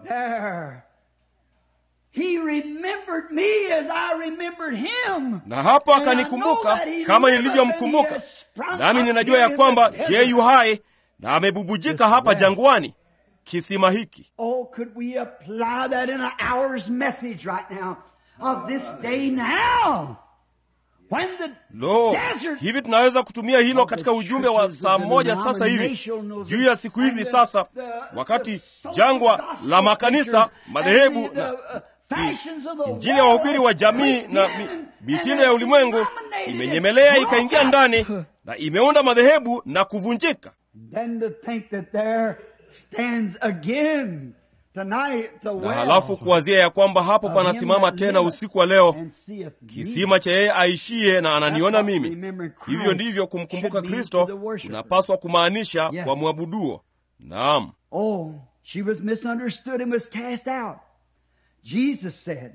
Na hapo akanikumbuka kama nilivyomkumbuka, nami ninajua ya kwamba je yu hai na amebubujika hapa jangwani kisima hiki. Oh, could we apply that in an hour's message right now of this day now? When the Lo, desert hivi tunaweza kutumia hilo katika ujumbe wa saa moja sasa hivi juu ya siku hizi sasa, wakati jangwa la makanisa, madhehebu na injili ya wahubiri wa jamii na mi, mitindo ya ulimwengu imenyemelea ikaingia ndani na imeunda madhehebu na kuvunjika. Then to think that there stands again tonight the Na well halafu kuwazia ya kwamba hapo of panasimama him that tena liveth usiku wa leo and seeth me. kisima cha yeye aishiye na ananiona That's what mimi. remembering Christ Hivyo ndivyo kumkumbuka should mean Kristo to the worshiper. unapaswa kumaanisha Yeah. kwa mwabuduo. Naam, Oh, she was misunderstood and was cast out. Jesus said,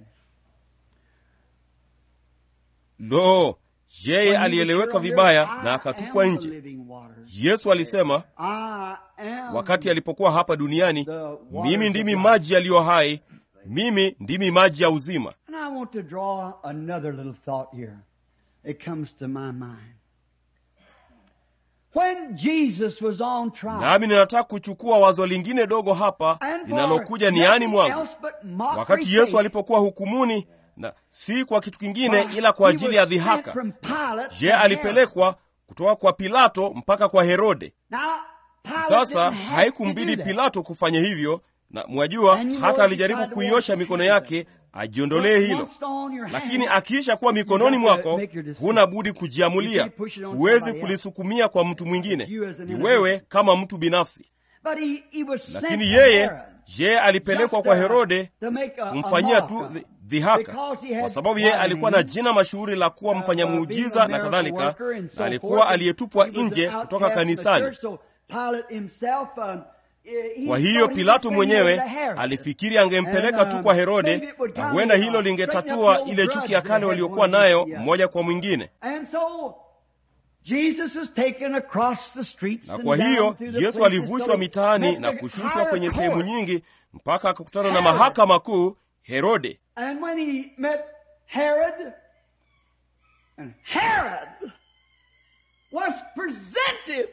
lo, yeye "When you alieleweka were vibaya here, na I akatupwa am the nje. living waters. Yesu alisema I am wakati alipokuwa hapa duniani, the waters mimi of ndimi life." maji yaliyo hai, mimi ndimi maji ya uzima. And I want to draw another little thought here. It comes to my mind. When Jesus was on trial, Nami ninataka kuchukua wazo lingine dogo hapa and for linalokuja niani nothing mwangu. else but mockery Wakati Yesu sake, alipokuwa hukumuni, na si kwa kitu kingine why, ila kwa he ajili ya was sent dhihaka, from Pilate je, to Herod. alipelekwa kutoka kwa Pilato mpaka kwa Herode. Now, Pilate Sasa didn't have haikumbidi to do that. Pilato kufanya hivyo, na mwajua, And you know hata he alijaribu tried to kuiosha wash mikono his yake ajiondolee But hilo, once on your lakini hand, akiisha kuwa mikononi you got to mwako, make your decision. huna budi You kujiamulia. can't push it on Huwezi somebody else. kulisukumia kwa mtu mwingine, You as an ni individual. wewe kama mtu binafsi. But he, he was sent Lakini to yeye, Herod je, alipelekwa just, kwa uh, Herode to make a- a kumfanyia mock tu of dhi- it. dhihaka, Because he had kwa sababu yeye quite a alikuwa na name. jina mashuhuri la kuwa Uh, mfanya uh, being muujiza a na miracle kadhalika, worker and so na alikuwa forth. aliyetupwa He was an nje outcast kutoka from the kanisani. church, so Pilate himself, um, he Kwa thought hiyo he Pilato was mwenyewe sending him to Herod. alifikiri angempeleka And, tu uh, kwa Herode, maybe it would na kind huenda of, hilo uh, lingetatua straighten up the ile old chuki ya grudge kale they had waliokuwa one nayo against the other. mmoja kwa mwingine. And so Jesus was taken across the streets na and kwa down hiyo through the yesu places alivushwa till he mitaani met na the kushushwa higher kwenye sehemu court. nyingi mpaka akakutana na Herod. mahakama kuu herode And when he met Herod, and Herod was presented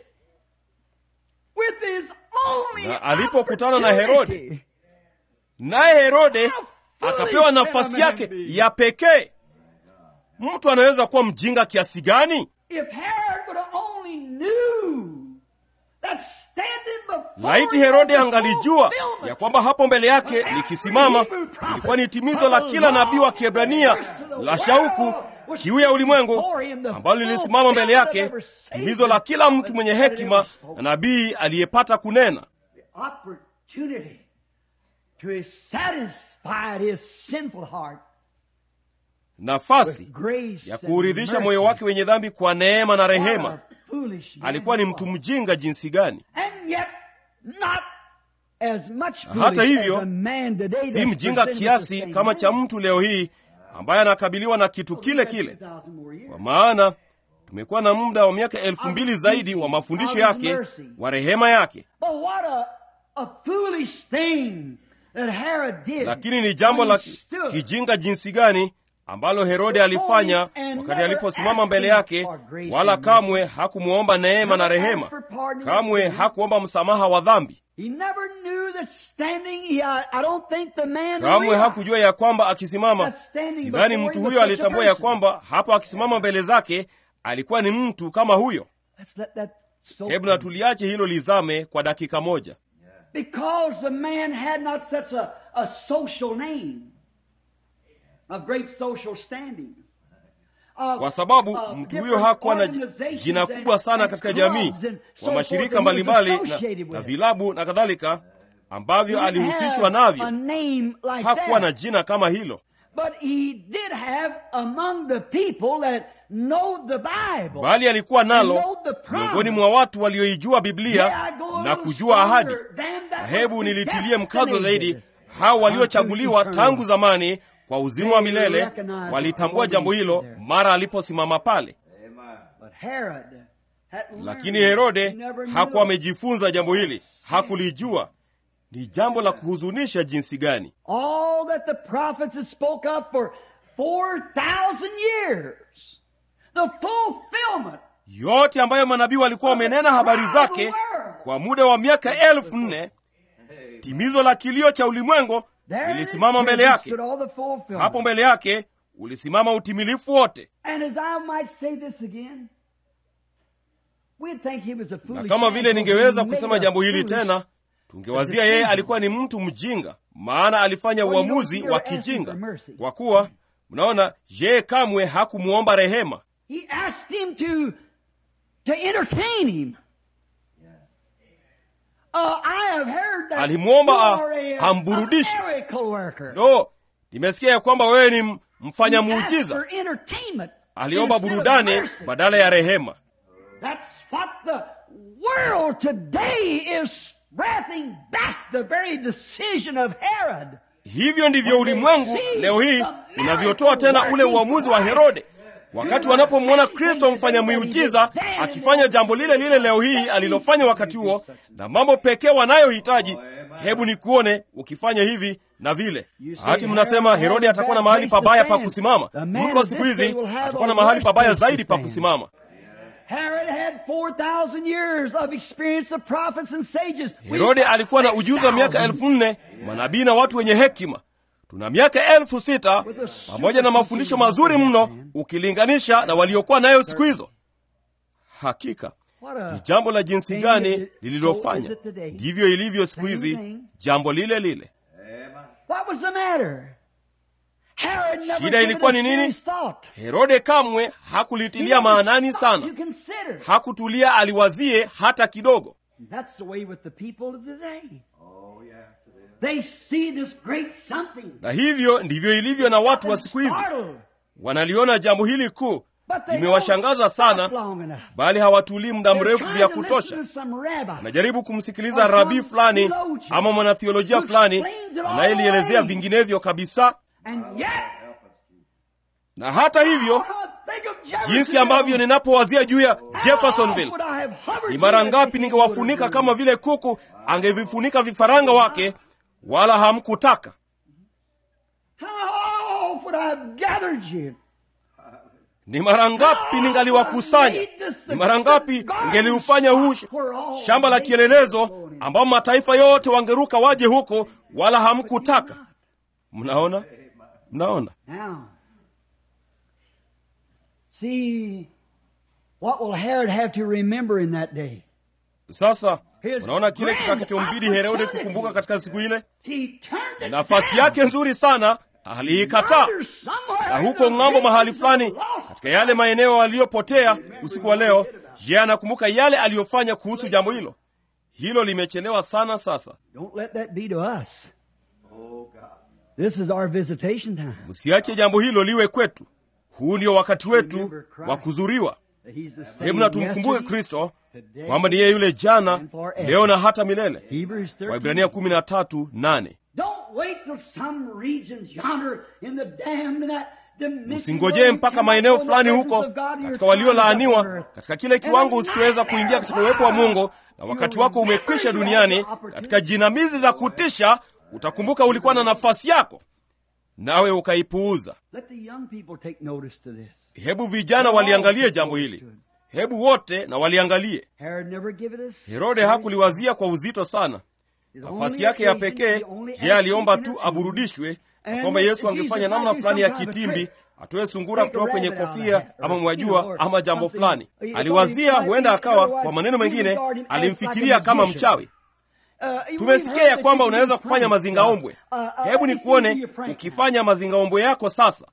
with his only Na alipokutana na Herode, opportunity. naye herode How foolish akapewa nafasi can a man yake be? ya pekee mtu anaweza kuwa mjinga kiasi gani If Herod would have only knew that standing before laiti him herode was the angalijua fulfillment ya kwamba hapo mbele yake likisimama ilikuwa ni timizo la kila nabii wa kiebrania la shauku kiu ya ulimwengu ambalo lilisimama mbele yake timizo la kila mtu mwenye hekima na nabii aliyepata kunena opportunity to satisfy his sinful heart nafasi with grace ya and kuuridhisha mercy. moyo wake wenye dhambi kwa neema na What rehema a foolish man alikuwa ni he mtu was. mjinga jinsi gani And yet not as much Na hata foolish hivyo, as a man today si that's mjinga presented with the kiasi same kama cha man. mtu leo hii ambaye anakabiliwa na kitu kile kile 2,000 more years. kwa maana tumekuwa na muda wa miaka elfu mbili zaidi wa mafundisho yake wa rehema yake But what a, a foolish thing that Herod did. lakini ni jambo la when he ki- stood kijinga jinsi gani ambalo herode alifanya wakati aliposimama mbele yake wala kamwe hakumwomba neema na rehema kamwe hakuomba msamaha wa dhambi He never knew that standing, he, I, I don't think the man kamwe realized hakujua ya kwamba akisimama sidhani mtu huyo alitambua ya kwamba hapo akisimama mbele zake alikuwa ni mtu kama huyo Let's let that soak hebu in. na tuliache hilo lizame kwa dakika moja Because the man had not such a, a social name of great social standings. Of- kwa sababu of mtu huyo different hakuwa na organizations jina and- kubwa sana and katika clubs jamii and so kwa mashirika forth that he was mbalimbali na, associated na with. vilabu na kadhalika ambavyo He didn't alihusishwa have navyo a name like hakuwa na that. jina kama hilo But he did have among the people that know the Bible. bali alikuwa nalo know the promise. miongoni mwa watu walioijua biblia May I go a na little kujua ahadi stronger than that na hebu was nilitilie mkazo predestinated zaidi hao waliochaguliwa unto tangu eternal zamani kwa uzima wa They milele recognized walitambua what jambo he hilo did there. mara aliposimama pale But Herod had lakini learned. herode He never hakuwa knew. amejifunza jambo hili hakulijua ni jambo la kuhuzunisha jinsi gani All that the prophets had spoke of for 4,000 years. The fulfillment. yote ambayo manabii walikuwa wamenena habari zake kwa muda wa miaka elfu nne timizo la kilio cha ulimwengu There it is. lilisimama mbele There yake stood all the fulfillment. hapo mbele yake ulisimama utimilifu wote And as I might say this again, we'd think he was a na foolish kama man, vile so ningeweza he made kusema a jambo hili foolish tena tungewazia yeye alikuwa ni mtu mjinga maana alifanya Well, you know, uamuzi you're wa asking kijinga for mercy. kwa kuwa mnaona yeye kamwe hakumwomba rehema He asked him to to entertain him. Uh, I have heard that Alimwomba you a- are a, amburudishe. a miracle worker. no nimesikia ya kwamba wewe ni m- mfanya He asked muujiza for entertainment aliomba instead of burudani mercy. badala ya rehema That's what the world today is wrathing back the very decision of Herod. hivyo ndivyo ulimwengu leo hii unavyotoa tena ule uamuzi wa herode wakati wanapomwona kristo mfanya miujiza akifanya jambo lile lile leo hii alilofanya wakati huo na mambo pekee wanayohitaji hebu ni kuone ukifanya hivi na vile hati mnasema herode atakuwa na mahali pabaya pa kusimama mtu wa siku hizi atakuwa na mahali pabaya zaidi pa kusimama Herod had 4,000 years of experience of prophets and sages. herode alikuwa na ujuzi wa miaka elfu nne manabii na watu wenye hekima tuna miaka elfu sita pamoja na mafundisho mazuri mno ukilinganisha na waliokuwa nayo siku hizo hakika What a ni jambo la jinsi thing gani is it- so lililofanya is it today. ndivyo ilivyo siku hizi Same thing. jambo lile lile What was the matter? Herod never Shida gave it ilikuwa a ni nini? serious thought. herode kamwe He hakulitilia never maanani stopped sana to consider. hakutulia aliwazie hata kidogo That's the way with the people of today. They see this great something. na hivyo ndivyo ilivyo na watu wa siku hizi Startled. wanaliona jambo hili kuu But they limewashangaza don't sana stop long enough. bali hawatulii muda They're mrefu trying vya to kutosha listen to some rabbi. anajaribu kumsikiliza rabii fulani ama mwanathiolojia fulani anayelielezea vinginevyo kabisa And yet, na hata hivyo they jinsi ambavyo ninapowazia juu ya Jeffersonville. Ni mara ngapi ningewafunika kama vile kuku angevifunika vifaranga wake, wala hamkutaka. Ni mara ngapi ningaliwakusanya? Ni mara ngapi ningeliufanya huu shamba la kielelezo ambao mataifa yote wangeruka waje huko, wala hamkutaka. Mnaona, mnaona. Sasa unaona kile kitakachombidi Herode kukumbuka katika siku ile. Nafasi yake nzuri sana aliikataa, na huko ng'ambo, mahali fulani katika yale maeneo aliyopotea usiku wa leo, je, anakumbuka yale aliyofanya kuhusu jambo hilo? Hilo limechelewa sana. Sasa msiache jambo hilo liwe kwetu. Huu ndio wakati wetu wa kuzuriwa. Hebu na tumkumbuke Kristo kwamba ni yeye yule jana, leo na hata milele. Waibrania kumi na tatu nane. Msingojee mpaka maeneo fulani huko katika waliolaaniwa, katika kile kiwango usichoweza kuingia katika uwepo wa Mungu, na wakati wako umekwisha duniani. Katika jinamizi za kutisha, utakumbuka ulikuwa na nafasi yako, nawe ukaipuuza. Hebu vijana waliangalie jambo hili, hebu wote na waliangalie. Herode hakuliwazia kwa uzito sana nafasi yake ya pekee. Je, aliomba tu aburudishwe na kwamba Yesu angefanya namna fulani ya kitimbi, atoe sungura kutoka kwenye kofia ama mwajua, ama jambo fulani. Aliwazia huenda akawa, kwa maneno mengine, alimfikiria kama mchawi. Tumesikia ya kwamba unaweza kufanya mazingaombwe. Hebu ni kuone ukifanya mazingaombwe yako sasa.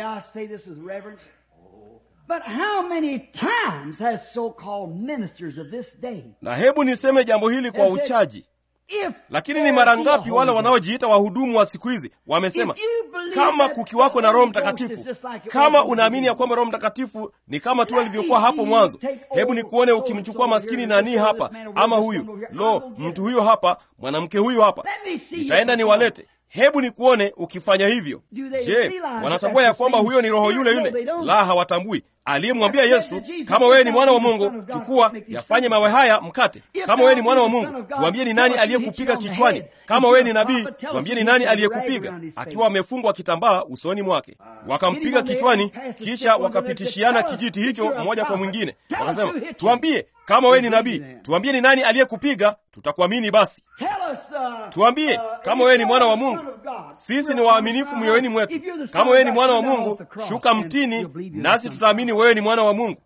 Na hebu niseme jambo hili kwa uchaji lakini ni mara ngapi wale wanaojiita wahudumu wa siku hizi wamesema, kama kukiwako na Roho Mtakatifu, kama unaamini ya kwamba Roho Mtakatifu ni kama tu alivyokuwa hapo mwanzo, hebu ni kuone ukimchukua maskini nani hapa ama huyu, lo, mtu huyo hapa, mwanamke huyu hapa, nitaenda niwalete. Hebu ni kuone ukifanya hivyo. Je, wanatambua ya kwamba huyo ni roho yule yule? La, hawatambui. Aliyemwambia Yesu, kama wewe ni mwana wa Mungu, chukua yafanye mawe haya mkate. Kama wewe ni mwana wa Mungu, tuambie ni nani aliyekupiga kichwani. Kama wewe ni nabii, tuambie ni nani aliyekupiga, akiwa amefungwa kitambaa usoni mwake. Wakampiga kichwani, kisha wakapitishiana kijiti hicho mmoja kwa mwingine, wakasema, tuambie kama wewe ni nabii, tuambie ni nani aliyekupiga, tutakuamini basi. Tuambie kama wewe ni mwana wa Mungu. Sisi ni waaminifu mioyoni mwetu. Kama wewe ni mwana wa Mungu, shuka mtini, nasi tutaamini wewe ni mwana wa Mungu.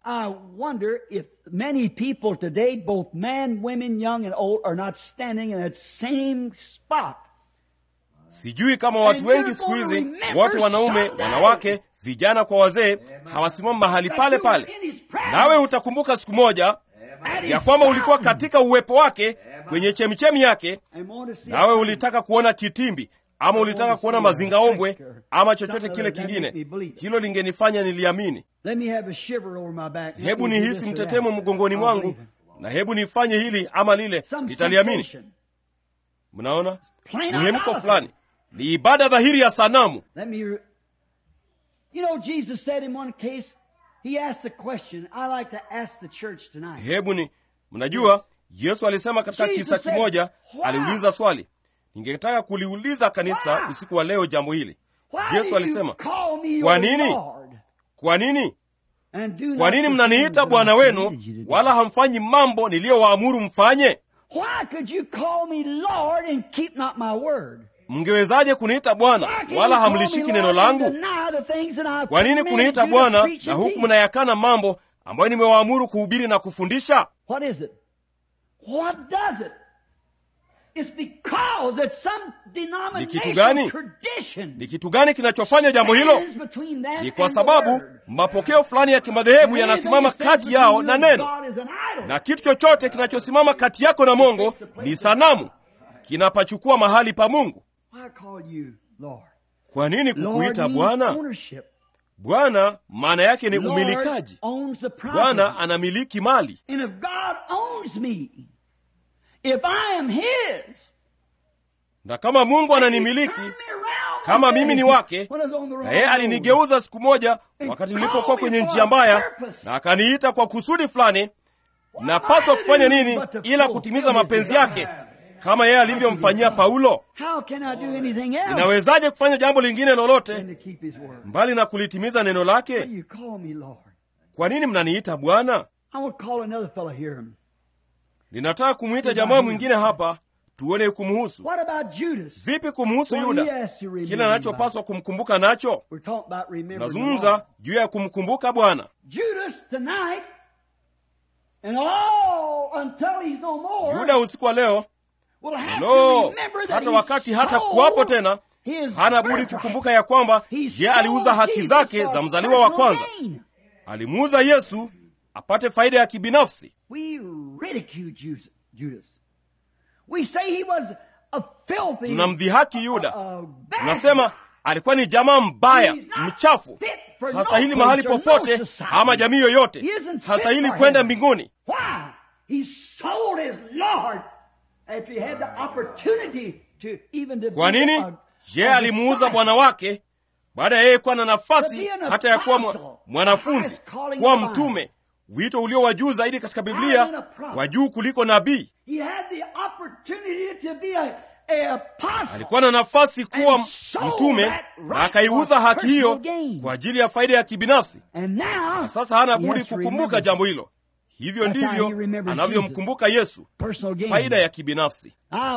Sijui kama watu wengi siku hizi, wote wanaume, wanawake, vijana kwa wazee, hawasimami mahali pale pale. Nawe utakumbuka siku moja ya kwamba ulikuwa katika uwepo wake kwenye chemichemi yake, nawe ulitaka kuona kitimbi ama ulitaka kuona mazingaombwe ama chochote kile kingine. Hilo lingenifanya niliamini. Hebu nihisi mtetemo mgongoni mwangu, na hebu nifanye hili ama lile, nitaliamini. Mnaona muhemko fulani, ni ibada dhahiri ya sanamu. Hebu ni mnajua, Yesu alisema katika kisa kimoja, aliuliza swali ningetaka kuliuliza kanisa usiku wa leo jambo hili. Yesu alisema, kwa nini, kwa nini, kwa nini mnaniita bwana wenu, wala hamfanyi mambo niliyowaamuru mfanye? Mngewezaje kuniita Bwana wala hamlishiki neno langu? Kwa nini kuniita Bwana na huku mnayakana mambo ambayo nimewaamuru kuhubiri na kufundisha? Ni kitu gani? Ni kitu gani kinachofanya jambo hilo? Ni kwa sababu mapokeo fulani ya kimadhehebu yanasimama kati yao na neno, na kitu chochote kinachosimama kati yako na Mungu ni sanamu, kinapachukua mahali pa Mungu. Kwa nini kukuita Bwana? Bwana maana yake ni umilikaji. Bwana anamiliki mali. If I am his, na kama Mungu ananimiliki, kama mimi ni wake, na yeye alinigeuza siku moja wakati nilipokuwa kwenye njia mbaya, na akaniita kwa kusudi fulani. Napaswa kufanya nini ila kutimiza mapenzi yake kama yeye alivyomfanyia Paulo? Ninawezaje kufanya jambo lingine lolote mbali na kulitimiza neno lake? Kwa nini mnaniita Bwana? Ninataka kumwita jamaa mwingine hapa tuone kumhusu. Vipi kumhusu Yuda? Kile anachopaswa kumkumbuka nacho. Nazungumza juu ya kumkumbuka Bwana. Yuda usiku wa leo Lo, hata wakati hata kuwapo tena, hana budi kukumbuka ya kwamba je, aliuza haki zake za mzaliwa wa kwanza. Alimuuza Yesu apate faida ya kibinafsi. Tunamdhihaki Yuda, tunasema alikuwa ni jamaa mbaya, mchafu, hastahili mahali popote ama jamii yoyote, hastahili kwenda mbinguni. Kwa nini? Je, alimuuza bwana wake baada ya yeye kuwa na nafasi hata ya kuwa mwanafunzi, kuwa mtume, wito ulio wa juu zaidi katika Biblia, wa juu kuliko nabii. Alikuwa na nafasi kuwa mtume na akaiuza haki hiyo kwa ajili ya faida ya kibinafsi, na sasa hana budi kukumbuka jambo hilo. Hivyo ndivyo anavyomkumbuka Yesu, faida ya kibinafsi.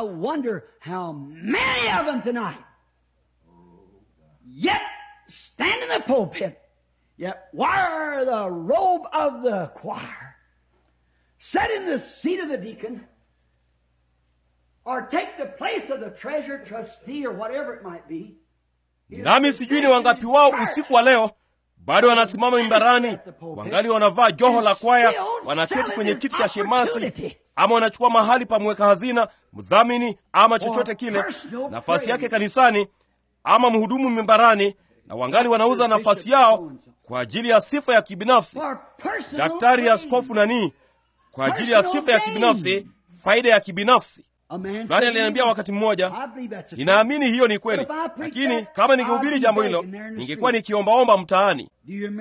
Nami sijui ni wangapi wao usiku wa leo bado wanasimama mimbarani, wangali wanavaa joho la kwaya, wanaketi kwenye kiti cha shemasi, ama wanachukua mahali pa mweka hazina, mdhamini, ama chochote kile, nafasi yake kanisani, ama mhudumu mimbarani, na wangali wanauza nafasi yao kwa ajili ya sifa ya kibinafsi. Daktari, askofu nani, kwa ajili ya sifa ya kibinafsi, faida ya kibinafsi. Fulani aliniambia wakati mmoja, ninaamini hiyo ni kweli, lakini kama ningehubiri jambo hilo ningekuwa nikiombaomba mtaani.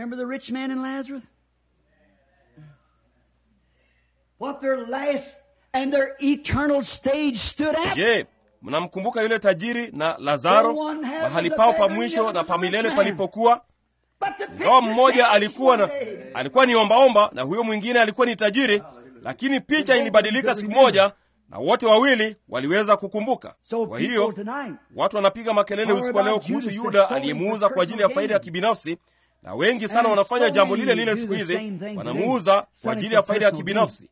Je, mnamkumbuka yule tajiri na Lazaro, mahali pao pa mwisho na pa milele palipokuwa? Ingawa mmoja alikuwa na alikuwa ni ombaomba na huyo mwingine alikuwa ni tajiri, lakini picha ilibadilika siku moja na wote wawili waliweza kukumbuka. Kwa hiyo watu wanapiga makelele usiku wa leo kuhusu Yuda aliyemuuza kwa ajili ya faida ya kibinafsi, na wengi sana wanafanya jambo lile lile siku hizi, wanamuuza kwa ajili ya faida ya kibinafsi.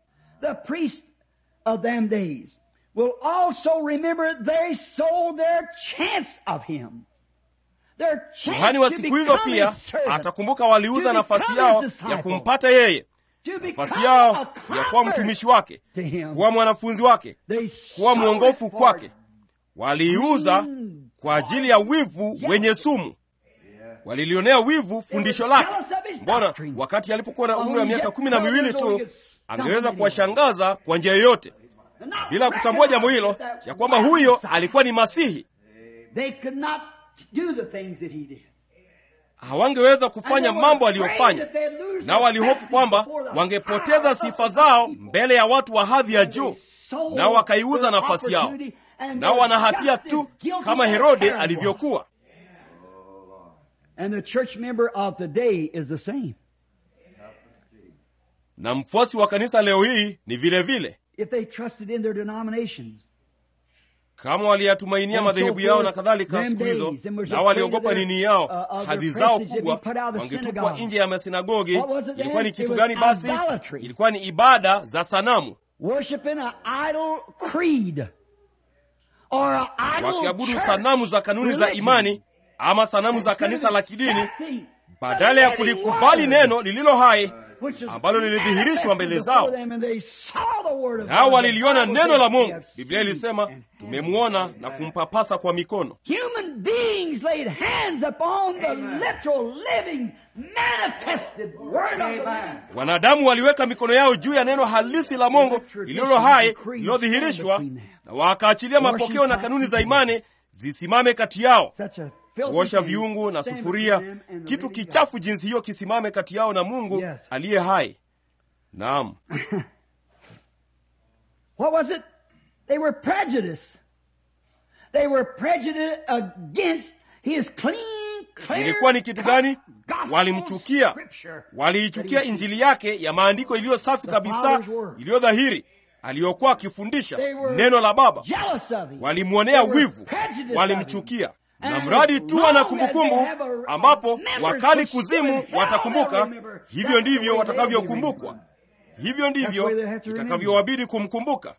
Kuhani wa siku hizo pia atakumbuka waliuza nafasi yao ya kumpata yeye nafasi yao ya kuwa mtumishi wake, kuwa mwanafunzi wake, kuwa mwongofu kwake. Waliiuza kwa ajili ya wivu wenye sumu. Walilionea wivu fundisho lake. Mbona wakati alipokuwa na umri wa miaka kumi na miwili tu angeweza kuwashangaza kwa njia yoyote, bila kutambua jambo hilo ya kwamba huyo alikuwa ni Masihi. Hawangeweza kufanya mambo aliyofanya, nao walihofu kwamba wangepoteza sifa zao mbele ya watu wa hadhi ya juu, nao wakaiuza nafasi yao, nao wana hatia tu kama Herode alivyokuwa. Na mfuasi wa kanisa leo hii ni vile vile kama waliyatumainia madhehebu yao na kadhalika. Siku hizo nao waliogopa nini yao, hadhi zao kubwa, wangetupwa nje ya masinagogi. Ilikuwa ni kitu gani basi? Ilikuwa ni ibada za sanamu, wakiabudu sanamu za kanuni za imani ama sanamu za kanisa la kidini, badala ya kulikubali neno lililo hai ambalo lilidhihirishwa mbele zao, nao waliliona neno la Mungu. Biblia ilisema tumemwona na kumpapasa kwa mikono. Wanadamu waliweka mikono yao juu ya neno halisi la Mungu lililo hai lililodhihirishwa, na wakaachilia mapokeo na kanuni za imani zisimame kati yao. kuosha viungu na sufuria, kitu kichafu jinsi hiyo kisimame kati yao na Mungu Yes. aliye hai. Naam, What was it? They were prejudiced. They were prejudiced against his clean, clear, ilikuwa ni kitu gani? gospel Walimchukia, scripture. waliichukia injili yake ya maandiko iliyo safi kabisa, iliyo dhahiri, aliyokuwa akifundisha They were neno la Baba. jealous of him. Walimwonea They were wivu, prejudiced of walimchukia. him. Na And mradi as tu long ana as kumbukumbu, they have a- a ambapo memory wakali for kuzimu sure, they'll watakumbuka, remember. hivyo That's the ndivyo way they'll be watakavyokumbukwa, remembered. hivyo ndivyo That's the way they have to remember. itakavyowabidi kumkumbuka.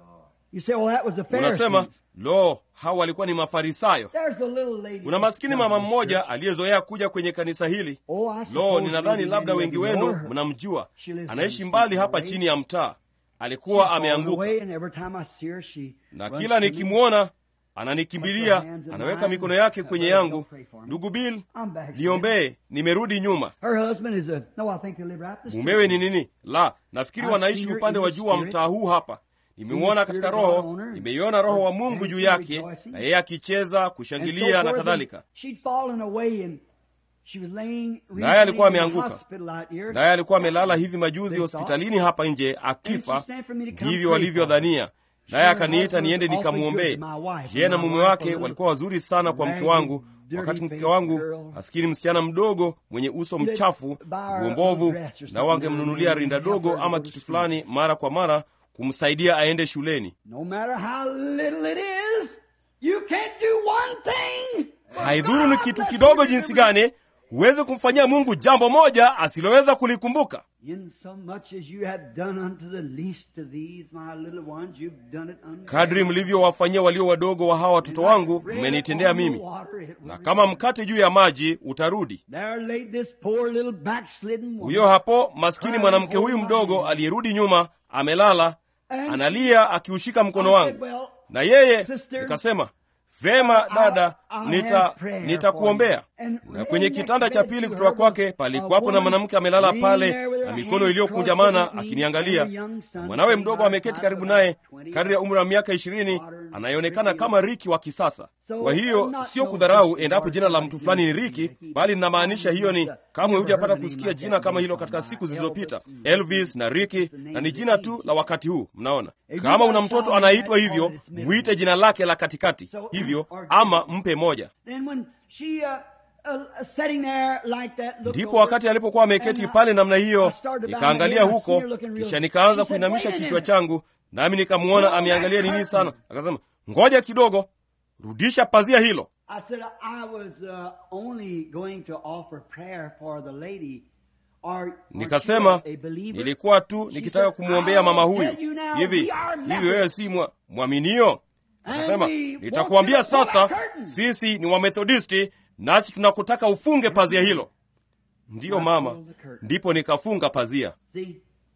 You say, well, that was the Unasema Pharisees. lo, hao walikuwa ni Mafarisayo. There's the little lady. Kuna maskini mama mmoja aliyezoea kuja kwenye kanisa hili. Oh, I Lo, suppose ninadhani maybe labda many wengi of you wenu know her. mnamjua. She lives Anaishi down mbali the hapa way. chini ya mtaa. Alikuwa She's fallen ameanguka, away, and every time I see her, she na runs kila to me. nikimwona ananikimbilia, anaweka mikono yake kwenye yangu. Ndugu Bill, I'm back. niombee, nimerudi nyuma. Her husband is a no. I think they live right this Mumewe ni nini? La, nafikiri I've wanaishi seen her upande in wa the juu wa spirit. mtaa huu hapa. Nimeuona katika roho, nimeiona roho wa Mungu juu yake, na yeye akicheza, kushangilia na kadhalika. She'd fallen away and she was laying Naye alikuwa recently in the ameanguka. hospital out here. naye alikuwa amelala hivi majuzi hospitalini hapa nje akifa. Ndivyo walivyodhania. Naye akaniita niende nikamwombee. Yeye na mume wake walikuwa wazuri sana kwa mke wangu, wakati mke wangu maskini msichana mdogo mwenye uso mchafu uombovu, na wangemnunulia rinda dogo ama kitu fulani mara kwa mara kumsaidia aende shuleni. No matter how little it is, you can't do one thing. Haidhuru ni kitu kidogo jinsi gani, huwezi kumfanyia Mungu jambo moja asiloweza kulikumbuka. In so much as you have done unto the least of these, my little ones, you've done it unto Kadri mlivyowafanyia walio wadogo wa hawa watoto wangu, mmenitendea mimi. Na kama mkate juu ya maji utarudi. There laid this poor little backslidden woman. Huyo hapo maskini mwanamke huyu mdogo aliyerudi nyuma, amelala analia, akiushika mkono wangu. Na yeye nikasema, vema dada, nita nitakuombea. Na kwenye kitanda cha pili kutoka kwake palikuwapo na mwanamke amelala pale na mikono iliyokunjamana akiniangalia, na mwanawe mdogo ameketi karibu naye, kadri ya umri wa miaka ishirini, anayeonekana kama Riki wa kisasa. Kwa hiyo sio kudharau endapo jina la mtu fulani ni Riki, bali ninamaanisha hiyo ni kamwe hujapata kusikia jina kama hilo katika siku zilizopita, Elvis na Riki, na ni jina tu la wakati huu. Mnaona, kama una mtoto anaitwa hivyo, mwite jina lake la katikati hivyo, ama mpe moja. Then when she, uh, uh, sitting there like that, looked Ndipo over, wakati alipokuwa ameketi and, uh, pale namna hiyo, I started to bow nikaangalia my head, I huko, seen her looking real- kisha nikaanza She said, kuinamisha "Wait a kichwa minute." changu, nami nikamwona ameangalia nini sana. Akasema, ngoja kidogo, rudisha pazia hilo. I said, I was uh, only going to offer prayer for the lady. Or, or Nikasema she was a believer? nilikuwa tu nikitaka kumwombea mama huyu. Hivi hivi, wewe si mwa- mwaminio? Akasema, nitakuambia sasa, sisi ni Wamethodisti nasi tunakutaka ufunge pazia hilo. Ndiyo mama, ndipo nikafunga pazia. See?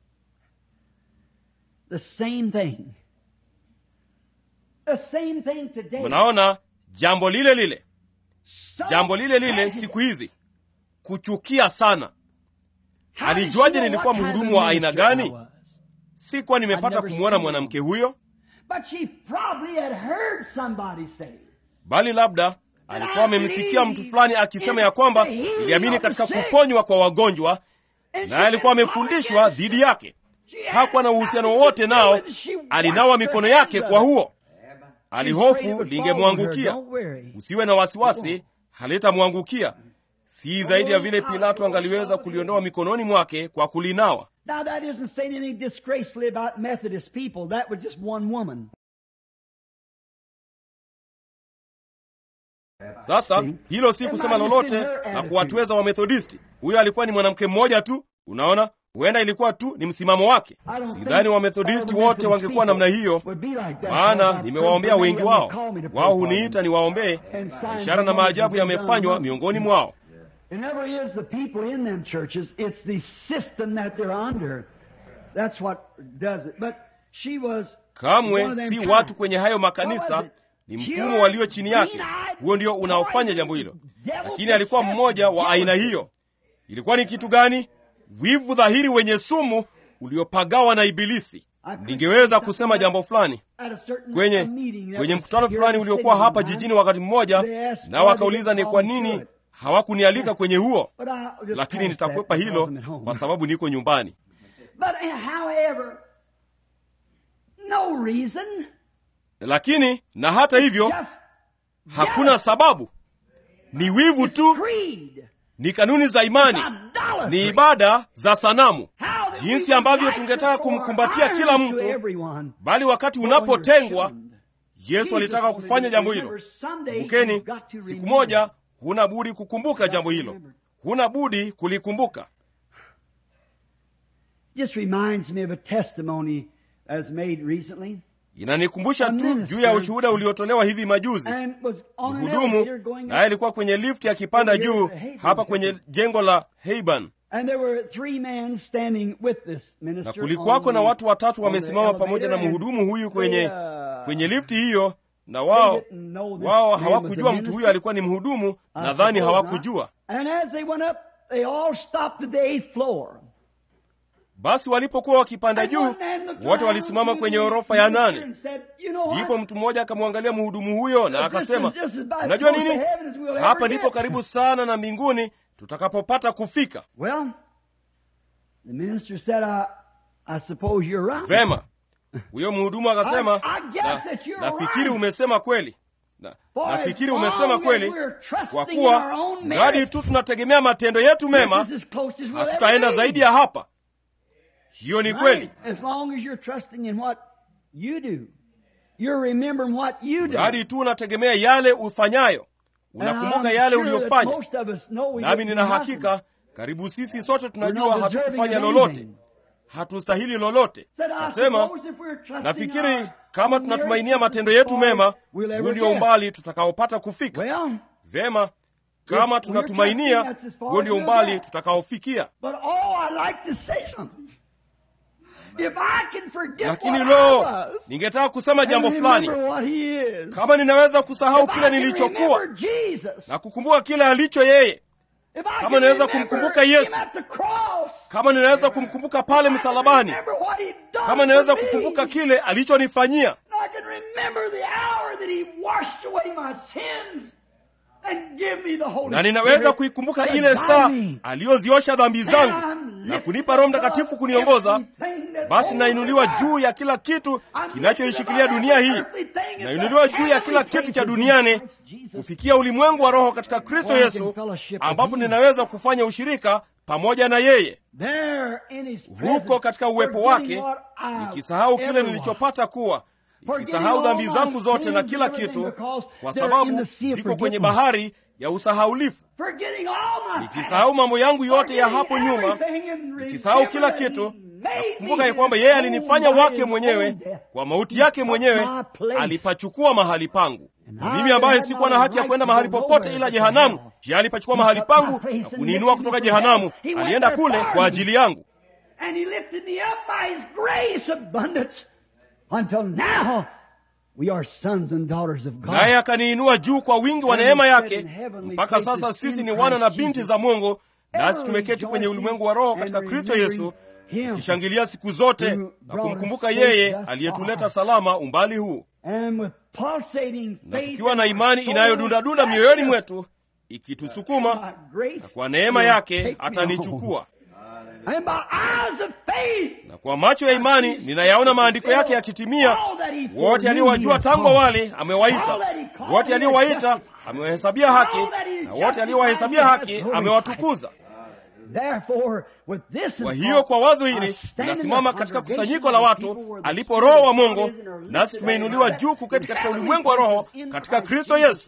The same thing. The same thing today. Mnaona jambo lile lile, So jambo lile lile prejudiced. siku hizi, kuchukia sana. How did alijuaje she know nilikuwa what kind of mhudumu wa aina minister I gani? was? Sikuwa nimepata I'd never kumwona seen mwanamke huyo, But she probably had heard somebody say, bali labda alikuwa amemsikia mtu fulani akisema ya kwamba iliamini katika kuponywa kwa wagonjwa, and naye alikuwa amefundishwa dhidi yake. Hakuwa na uhusiano wowote nao, alinawa mikono yake kwa huo. Alihofu lingemwangukia. Usiwe na wasiwasi, halitamwangukia. Si zaidi ya vile Pilato angaliweza kuliondoa mikononi mwake kwa kulinawa. Now that isn't saying anything disgracefully about Methodist people. That was just one woman. Sasa hilo si kusema lolote na kuwatweza Wamethodisti. Huyo alikuwa ni mwanamke mmoja tu. Unaona, huenda ilikuwa tu ni msimamo wake. Sidhani Wamethodisti wote wangekuwa namna hiyo, maana nimewaombea wengi wao. Wao huniita niwaombee, na ishara na maajabu yamefanywa miongoni mwao. It never is the people in them churches, it's the system that they're under. That's what does it. But she was one Kamwe of them si kind. watu kwenye hayo What makanisa, was it? ni mfumo walio chini yake. Huo ndio unaofanya jambo hilo, lakini alikuwa mmoja wa aina hiyo. Ilikuwa ni kitu gani? Wivu dhahiri wenye sumu uliopagawa na Ibilisi. ningeweza kusema jambo fulani kwenye kwenye mkutano fulani uliokuwa hapa jijini wakati mmoja, na wakauliza ni kwa nini hawakunialika kwenye huo, lakini nitakwepa hilo kwa sababu niko nyumbani. Lakini na hata hivyo, hakuna sababu, ni wivu tu, ni kanuni za imani, ni ibada za sanamu, jinsi ambavyo tungetaka kumkumbatia kila mtu, bali wakati unapotengwa, Yesu alitaka kufanya jambo hilo. Kumbukeni, siku moja huna budi kukumbuka jambo hilo, huna budi kulikumbuka. Inanikumbusha tu juu ya ushuhuda uliotolewa hivi majuzi. Mhudumu naye alikuwa kwenye lifti akipanda juu hapa kwenye jengo la Heiban, na kulikuwako na watu watatu wamesimama pamoja na mhudumu huyu kwenye kwenye lifti hiyo, na wao wao hawakujua mtu huyo alikuwa ni mhudumu. Nadhani hawakujua. Basi walipokuwa wakipanda juu, wote walisimama kwenye orofa ya nane. Ndipo mtu mmoja akamwangalia mhudumu huyo na akasema, unajua nini, hapa ndipo karibu sana na mbinguni tutakapopata kufika. Vema, huyo mhudumu akasema, na, nafikiri umesema kweli na, nafikiri umesema kweli, kwa kuwa mradi tu tunategemea matendo yetu mema, hatutaenda zaidi ya hapa. Hiyo ni kweli, mradi tu unategemea yale ufanyayo, unakumbuka yale uliyofanya. Nami nina hakika karibu sisi sote tunajua hatukufanya lolote, hatustahili lolote. Nasema nafikiri kama tunatumainia matendo yetu mema, huu ndio umbali tutakaopata kufika. Vyema, kama tunatumainia, huo ndio umbali tutakaofikia. Lakini lo, ningetaka kusema jambo fulani. Kama ninaweza kusahau kile nilichokuwa na kukumbuka kile alicho yeye, kama ninaweza kumkumbuka Yesu, kama ninaweza kumkumbuka pale msalabani, kama ninaweza kukumbuka kile alichonifanyia, na ninaweza kuikumbuka ile saa aliyoziosha dhambi zangu na kunipa Roho Mtakatifu kuniongoza, basi nainuliwa juu ya kila kitu kinachoishikilia dunia hii, nainuliwa juu ya kila kitu cha duniani kufikia ulimwengu wa roho katika Kristo Yesu, ambapo ninaweza kufanya ushirika pamoja na yeye huko katika uwepo wake, nikisahau kile nilichopata kuwa nikisahau dhambi zangu zote na kila kitu, kwa sababu ziko kwenye bahari ya usahaulifu, nikisahau mambo yangu yote ya hapo nyuma, nikisahau kila kitu na kukumbuka ya kwamba yeye alinifanya wake mwenyewe kwa mauti yake mwenyewe, alipachukua mahali pangu. Na mimi ambaye sikuwa na haki ya kwenda mahali popote ila jehanamu, je, alipachukua mahali pangu na kuniinua kutoka jehanamu. Alienda kule kwa ajili yangu. Naye akaniinua juu kwa wingi wa neema yake, mpaka sasa sisi ni wana na binti za Mungu, nasi tumeketi kwenye ulimwengu wa roho katika Kristo Yesu, tukishangilia siku zote na kumkumbuka yeye aliyetuleta salama umbali huu, na tukiwa na imani inayodundadunda mioyoni mwetu ikitusukuma, na kwa neema yake atanichukua na kwa macho ya imani ninayaona maandiko yake yakitimia. Wote aliyowajua tangu awali amewaita, wote aliowaita amewahesabia haki, na wote aliowahesabia haki amewatukuza. Kwa hiyo kwa wazo hili ninasimama katika kusanyiko la watu alipo Roho wa Mungu, nasi tumeinuliwa juu kuketi katika ulimwengu wa roho katika Kristo Yesu,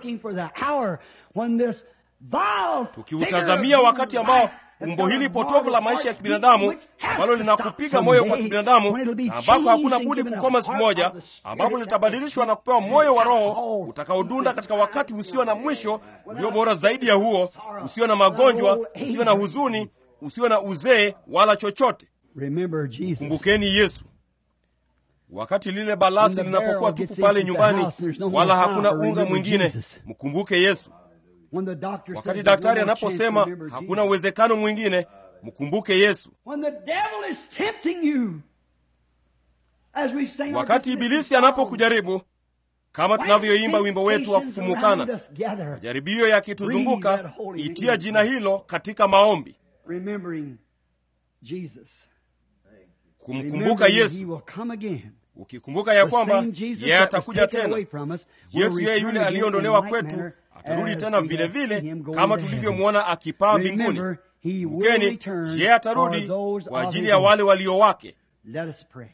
tukiutazamia wakati ambao umbo hili potovu la maisha ya kibinadamu ambalo linakupiga moyo kwa kibinadamu na ambako hakuna budi kukoma siku moja, ambapo litabadilishwa na kupewa moyo wa Roho utakaodunda katika wakati usio na mwisho, ulio bora zaidi ya huo, usio na magonjwa, usio na huzuni, usio na uzee wala chochote. Kumbukeni Yesu. Wakati lile balasi linapokuwa tupu pale nyumbani, wala hakuna unga mwingine, mkumbuke Yesu. Wakati daktari anaposema hakuna uwezekano mwingine, mkumbuke Yesu. As we sing our wakati dismissing ibilisi song, anapokujaribu kama tunavyoimba wimbo wetu wa temptations around kufumukana us gather, majaribio yakituzunguka itia jina hilo katika maombi remembering Jesus. kumkumbuka Remembering yesu He will come again. ukikumbuka ya The kwamba same Jesus yeye that was atakuja taken tena away from us will yesu yeye return yule again aliyeondolewa in like kwetu manner atarudi as tena we vile have seen vile him go kama into heaven. tulivyomwona akipaa mbinguni Remember, he will kumbukeni return yeye for atarudi those kwa of ajili his ya own. wale walio wake Let us pray.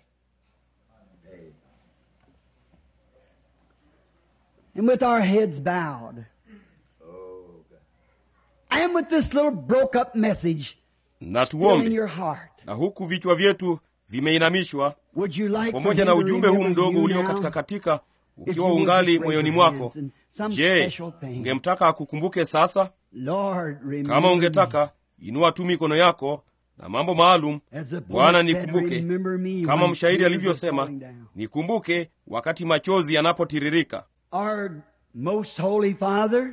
And with our heads bowed, and with this little broke up message na still in tuombe your heart, na huku vichwa vyetu vimeinamishwa would you like for pamoja him na to ujumbe huu remember mdogo you ulio now? katika katika If ukiwa you would ungali just raise moyoni your mwako hands and some je special thing. ungemtaka akukumbuke sasa Lord, remember kama me. ungetaka inua tu mikono yako na mambo maalum As the bwana poet said, nikumbuke remember me kama when mshairi tears are alivyosema falling down. nikumbuke wakati machozi yanapotiririka Our most holy Father,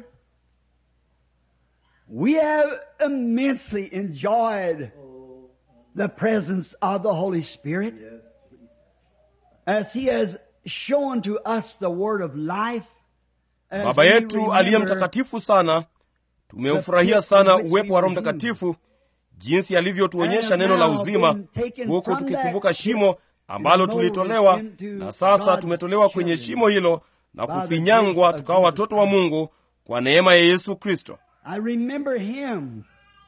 we have immensely enjoyed the presence of the Holy Spirit as He has shown to us the word of life. as baba we yetu aliye remember mtakatifu sana tumeufurahia sana uwepo wa roho mtakatifu jinsi alivyotuonyesha neno la uzima huku tukikumbuka shimo ambalo tulitolewa na sasa tumetolewa kwenye shimo hilo na kufinyangwa tukawa watoto wa mungu kwa neema ya yesu kristo I remember him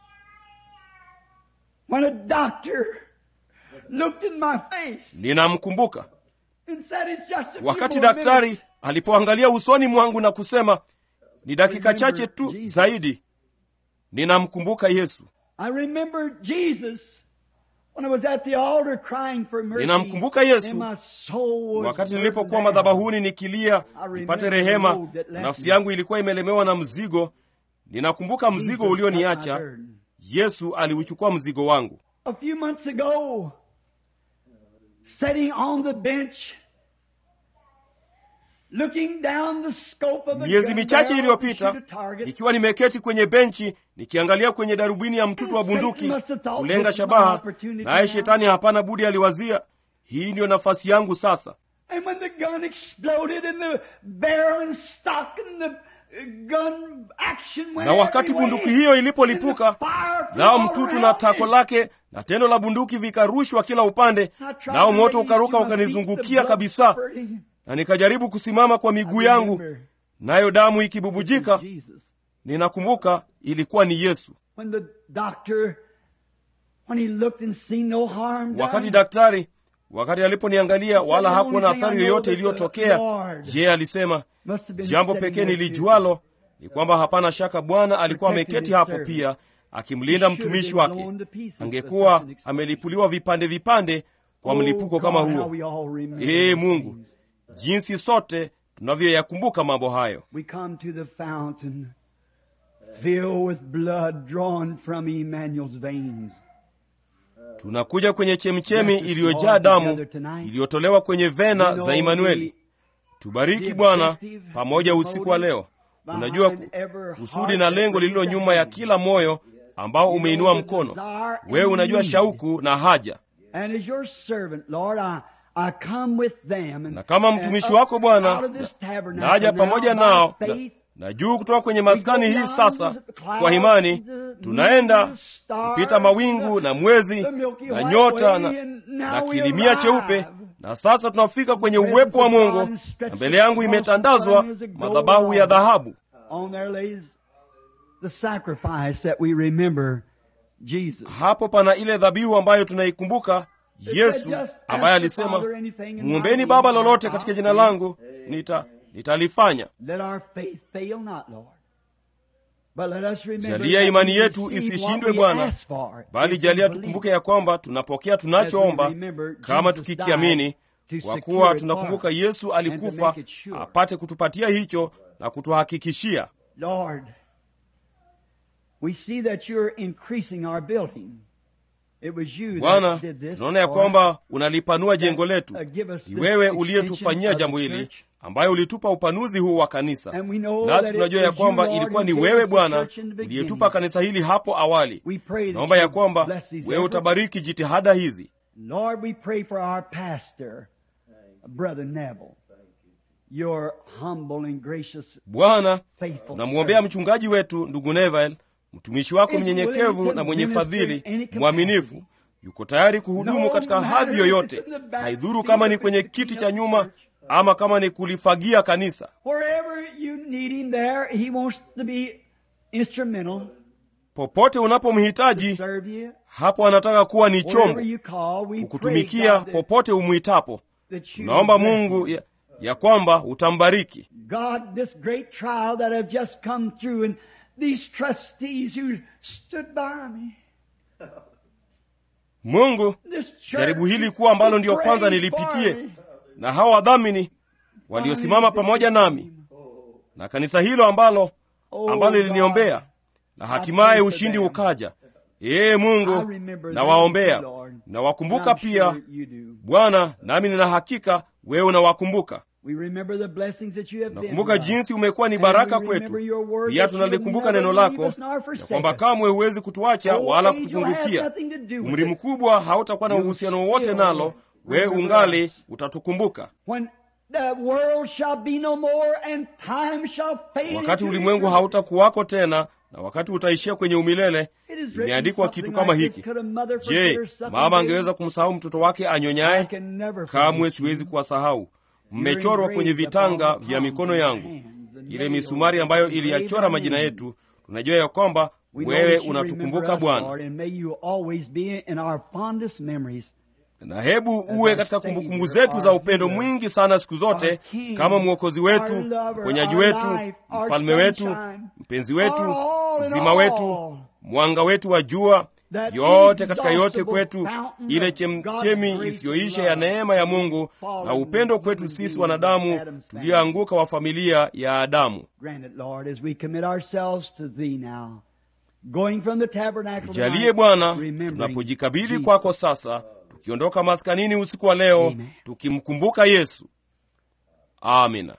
when a doctor looked in my face ninamkumbuka and said, It's just a few wakati more daktari minutes." alipoangalia usoni mwangu na kusema ni dakika chache tu zaidi ninamkumbuka yesu I remember Jesus when I was at the altar crying for mercy. Ninamkumbuka Yesu and my soul was wakati burdened nilipokuwa down. madhabahuni nikilia nipate rehema nafsi yangu ilikuwa imelemewa na mzigo ninakumbuka mzigo Jesus ulioniacha took my burden. yesu aliuchukua mzigo wangu A few months ago, sitting on the bench, looking down the scope of a miezi gun michache barrel to iliyopita shoot a target, nikiwa nimeketi kwenye benchi nikiangalia kwenye darubini ya mtutu wa bunduki kulenga shabaha naye shetani hapana budi aliwazia hii ndiyo nafasi yangu sasa And when the gun exploded and the barrel and stock and the uh, gun action went na wakati everywhere, bunduki hiyo ilipolipuka and the fire flew nao all mtutu na around tako me. lake na tendo la bunduki vikarushwa kila upande nao moto ukaruka ukanizungukia kabisa na nikajaribu kusimama kwa miguu yangu nayo damu ikibubujika Jesus. ninakumbuka ilikuwa ni yesu When the doctor, when he looked and seen no harm done, wakati daktari wakati aliponiangalia wala hakuona athari yoyote iliyotokea je alisema must have been jambo sitting pekee there nilijualo ni kwamba hapana shaka bwana alikuwa ameketi hapo pia akimlinda mtumishi wake angekuwa amelipuliwa vipande vipande kwa mlipuko kama huo ee mungu jinsi sote tunavyoyakumbuka mambo hayo We come to the fountain filled with blood drawn from Emmanuel's veins. tunakuja kwenye chemchemi iliyojaa damu iliyotolewa kwenye vena za imanueli tubariki bwana pamoja usiku wa leo unajua ku- kusudi na lengo lililo nyuma ya kila moyo ambao umeinua mkono wewe unajua shauku na haja And as your servant, Lord, I, I come with them. And, na kama mtumishi wako bwana na- naja pamoja nao na, na juu kutoka kwenye maskani hii sasa kwa imani tunaenda kupita mawingu na mwezi na nyota na, na kilimia cheupe na sasa tunafika kwenye uwepo wa mungu na mbele yangu imetandazwa madhabahu ya dhahabu On there lays the sacrifice that we remember Jesus. hapo pana ile dhabihu ambayo tunaikumbuka yesu ambaye alisema mwombeni baba lolote katika jina langu nita nitalifanya Let our faith fail not, Lord. But let us remember jalia that imani we yetu receive isishindwe what we bwana ask for. bali If we jalia believe. tukumbuke ya kwamba tunapokea tunachoomba kama tukikiamini kwa kuwa tunakumbuka yesu alikufa apate kutupatia hicho na kutuhakikishia Lord, we see that you're increasing our building. It was you bwana that did this. tunaona ya for kwamba unalipanua jengo letu uh, give us ni this wewe extension uliyetufanyia of the jambo hili church. ambayo ulitupa upanuzi huu wa kanisa And we know nasi that it tunajua ya was you, kwamba Lord, ilikuwa ni who gave wewe us the bwana church in the beginning. uliyetupa kanisa hili hapo awali We pray that naomba ya you kwamba bless these wewe efforts. utabariki jitihada hizi Lord, we pray for our pastor, Brother Neville, your humble and gracious, bwana faithful tunamwombea servant. mchungaji wetu ndugu nevael mtumishi wako mnyenyekevu na mwenye fadhili mwaminifu yuko tayari kuhudumu katika hadhi yoyote haidhuru kama ni kwenye kiti cha nyuma ama kama ni kulifagia kanisa Wherever you need him there, he wants to be instrumental popote to unapomhitaji serve you. hapo anataka kuwa ni Wherever chombo you call, we pray kukutumikia God, that, popote umwitapo that you tunaomba bless mungu him. ya, ya kwamba utambariki God, this great trial that have just come through, and these trustees who stood by me, mungu this church jaribu hili kuwa ambalo who ndiyo kwanza prayed nilipitie for me. na hawa wadhamini waliosimama pamoja nami na kanisa hilo ambalo Oh, ambalo God. liliniombea na hatimaye ushindi ukaja ee I mungu remember nawaombea them, Lord. nawakumbuka And I'm pia sure you do. bwana nami nina hakika wewe unawakumbuka We remember the blessings that you have been nakumbuka to us. jinsi umekuwa ni And baraka we kwetu remember your word pia that you tunalikumbuka will neno never leave lako us nor forsake ya kwamba us. kamwe huwezi kutuacha Old wala age will have kutupungukia nothing to do with umri it. mkubwa hautakuwa na You uhusiano wowote still nalo wewe remember ungali us. utatukumbuka When the world shall be no more and time shall fade wakati into ulimwengu eternity. hautakuwako tena na wakati utaishia kwenye umilele It is written imeandikwa something kitu kama like hiki this, could a mother forget je her suckling mama baby? angeweza kumsahau mtoto wake I anyonyaye can never kamwe forget siwezi you. kuwasahau mmechorwa engraved kwenye vitanga upon the vya mikono palms of yangu your hands, and ile nailed misumari ambayo engraved iliyachora our majina names. yetu tunajua ya kwamba We know wewe that you unatukumbuka remember us, bwana Lord, and may you always be in our fondest memories. na hebu our uwe katika Savior, kumbukumbu zetu za our upendo healer, mwingi sana siku zote our King, kama mwokozi wetu our lover, mponyaji our wetu life, our mfalme wetu sunshine, mpenzi wetu our all in uzima all. wetu mwanga wetu wa jua That yote katika yote inexhaustible kwetu fountain ile of chemchemi God's grace isiyoisha and ya love neema ya mungu fallen na upendo kwetu human sisi beings wanadamu of Adam's family. tulioanguka wa familia ya adamu Grant it, Lord, as we commit ourselves to Thee now. Going from the tabernacle tujalie tonight, bwana remembering tunapojikabidhi Jesus. kwako sasa tukiondoka maskanini usiku wa leo Amen. tukimkumbuka yesu amina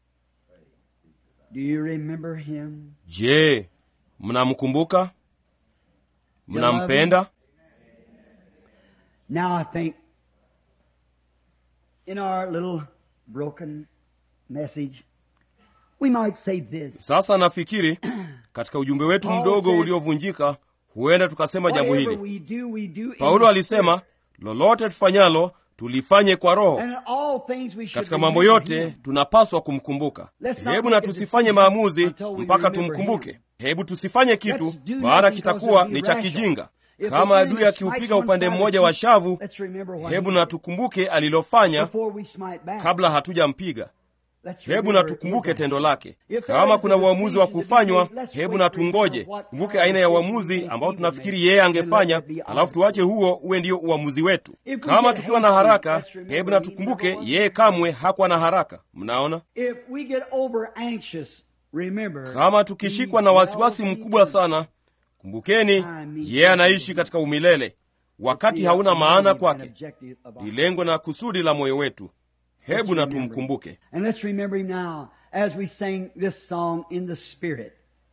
Do you remember Him? je mnamkumbuka mnampenda Now I think in our little broken message, we might say this. sasa nafikiri katika ujumbe wetu Paul mdogo said, uliovunjika huenda tukasema jambo Whatever hili we do, we do in paulo the alisema Spirit. lolote tufanyalo tulifanye kwa roho And in all things we should katika mambo remember yote Him. tunapaswa kumkumbuka Let's not hebu make na a tusifanye decision maamuzi until we mpaka remember tumkumbuke him. hebu tusifanye kitu Let's do maana nothing kitakuwa because ni it'll cha be rash. kijinga If kama the adui enemy akiupiga strikes one upande side of mmoja the wa cheek, shavu let's remember what hebu he na did tukumbuke alilofanya before we smite back. kabla hatujampiga Let's hebu remember na his tukumbuke act. tendo lake If there kama is kuna a uamuzi wa decision to be kufanywa made, let's hebu wait na for it tungoje for what kumbuke kind aina of ya decision uamuzi he ambao will tunafikiri make, yeye and let angefanya it be ours. alafu tuache huo uwe ndio uamuzi wetu If we kama get tukiwa na hasty, haraka let's remember hebu na he tukumbuke never was yeye kamwe hakuwa na haraka mnaona If we get over anxious, remember kama tukishikwa na wasiwasi mkubwa sana kumbukeni yeye anaishi katika umilele wakati hauna maana kwake ni lengo na kusudi la moyo wetu hebu na tumkumbuke And let's remember him now as we sing this song in the spirit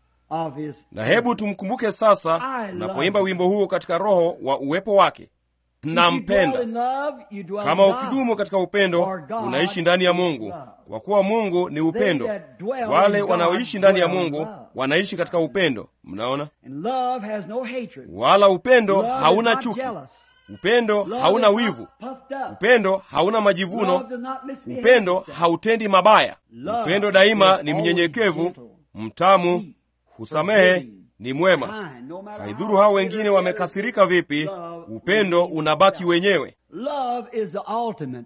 of his na hebu tumkumbuke sasa unapoimba wimbo huo katika roho wa uwepo wake If you dwell nampenda in love, you dwell kama in God. ukidumu katika upendo For God unaishi ndani ya is mungu love. kwa kuwa mungu ni upendo They that dwell wale in God wanaoishi ndani ya dwell in mungu love. wanaishi katika upendo mnaona And love has no hatred. wala upendo Love is hauna not chuki jealous. upendo Love hauna is not wivu puffed up. upendo hauna majivuno Love does not misbehave upendo itself. hautendi mabaya Love upendo daima is ni always mnyenyekevu gentle, mtamu sweet, husamehe forgiving, ni mwema kind, no matter haidhuru how hao bitter wengine the wamekasirika vipi love upendo remains unabaki itself. wenyewe Love is the ultimate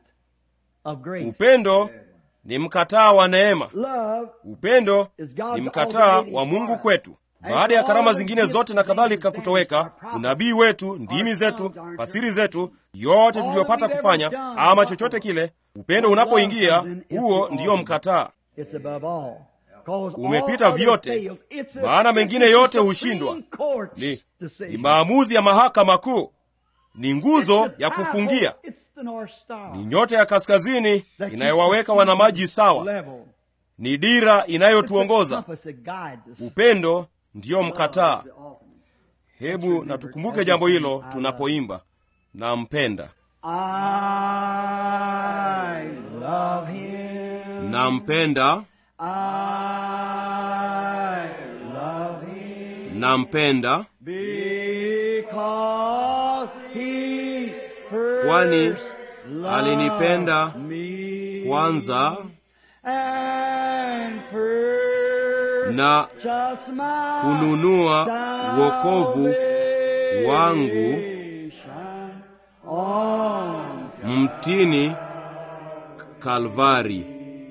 of grace. upendo ni mkataa wa neema Love upendo is God's ni mkataa ultimate wa mungu part. kwetu And baada ya all karama the zingine gifts zote na and kadhalika things kutoweka our prophets, unabii wetu ndimi our zetu tongues, our fasiri zetu yote all tuliyopata that we've kufanya ever done, ama what- chochote kile upendo When unapoingia love comes in, it's huo the ndiyo ultimate. mkataa It's above all. 'Cause all umepita other vyote fails. It's a- maana it's mengine the yote Supreme hushindwa Court's ni, decision. ni maamuzi ya mahakama kuu ni nguzo It's the ya power, kufungia it's the North Star ni nyota ya kaskazini that keeps inayowaweka the wanamaji sawa level. ni dira It's the inayotuongoza compass that guides us. upendo ndiyo Love mkataa is the ultimate. hebu na tukumbuke jambo hilo tunapoimba nampenda I nampenda I love him nampenda because he Kwani first alinipenda loved me kwanza and purchased na my kununua wokovu wangu salvation on mtini Kalvari.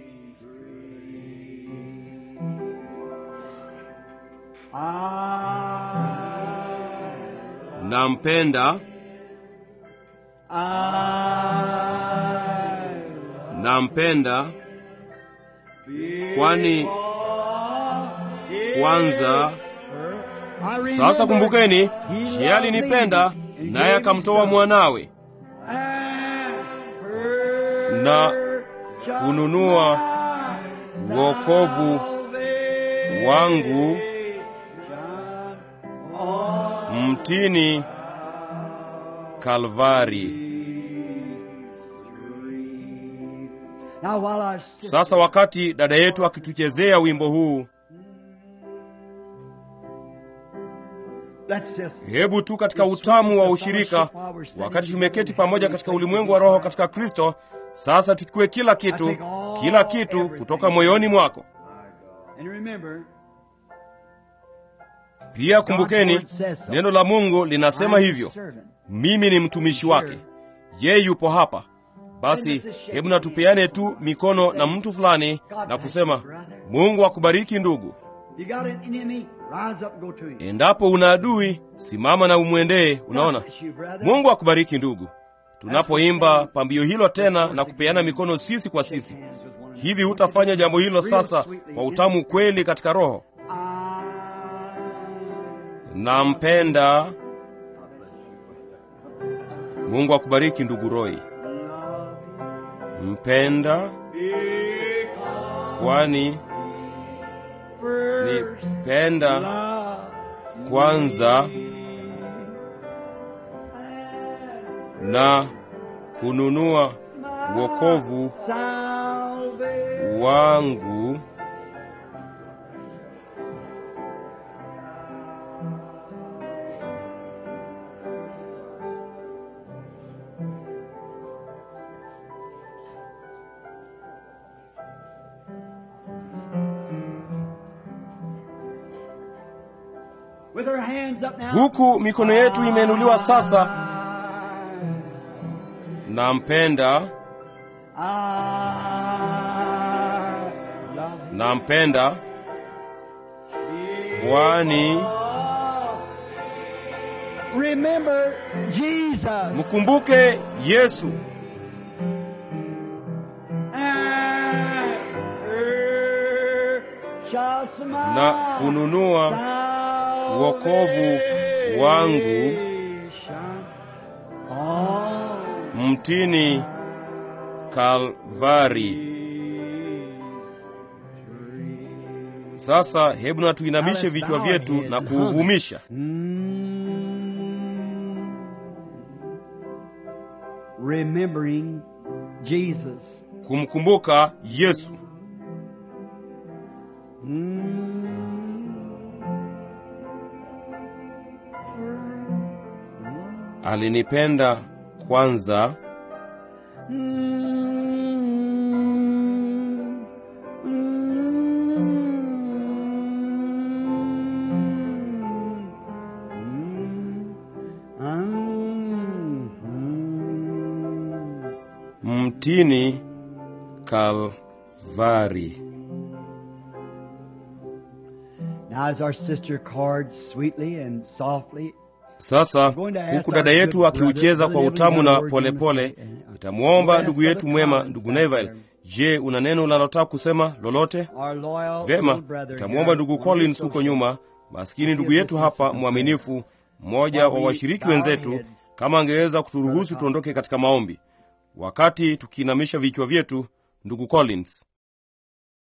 I, Nampenda, I nampenda kwani kwanza. Sasa kumbukeni, yeye alinipenda naye akamtoa mwanawe na kununua wokovu wangu mtini Kalvari. Now, while our sister, Sasa wakati dada yetu akituchezea wimbo huu, let's just hebu tu katika utamu wa ushirika, wakati tumeketi pamoja katika ulimwengu wa roho katika Kristo, sasa tuchukue kila kitu, kila kitu kutoka moyoni mwako. and remember, Pia kumbukeni, neno la Mungu linasema I'm a hivyo, servant. mimi ni mtumishi wake, yeye yupo hapa. Basi hebu na tupeane tu mikono na mtu fulani na kusema, Mungu akubariki ndugu. You got an enemy, rise up and go to him. Endapo una adui, simama na umwendee. Unaona, God bless you, brother. Mungu akubariki ndugu. Tunapoimba pambio hilo tena na kupeana mikono sisi kwa sisi, hivi hutafanya jambo hilo sasa kwa utamu kweli katika roho? Nampenda. Mungu akubariki ndugu Roy. Mpenda kwani nipenda kwanza na kununua wokovu wangu With our hands up now. huku mikono yetu imeinuliwa sasa. Nampenda, I love you. nampenda kwani Remember Jesus. mkumbuke Yesu and purchase my na kununua wokovu wangu salvation on mtini Kalvari. Sasa hebu na tuinamishe vichwa vyetu na kuuvumisha. Remembering Jesus. kumkumbuka Yesu. Alinipenda kwanza mtini Kalvari. Now, as our sister cards sweetly and softly, Sasa huku dada yetu akiucheza kwa utamu na polepole, nitamwomba ndugu yetu mwema, ndugu Neville, je, una neno unalotaka kusema lolote? our loyal Vyema, little brother nitamwomba here, ndugu one of Collins the huko social- nyuma, maskini ndugu yetu hapa mwaminifu, mmoja wa washiriki wenzetu, kama angeweza kuturuhusu tuondoke katika maombi, wakati tukiinamisha vichwa vyetu. Ndugu Collins.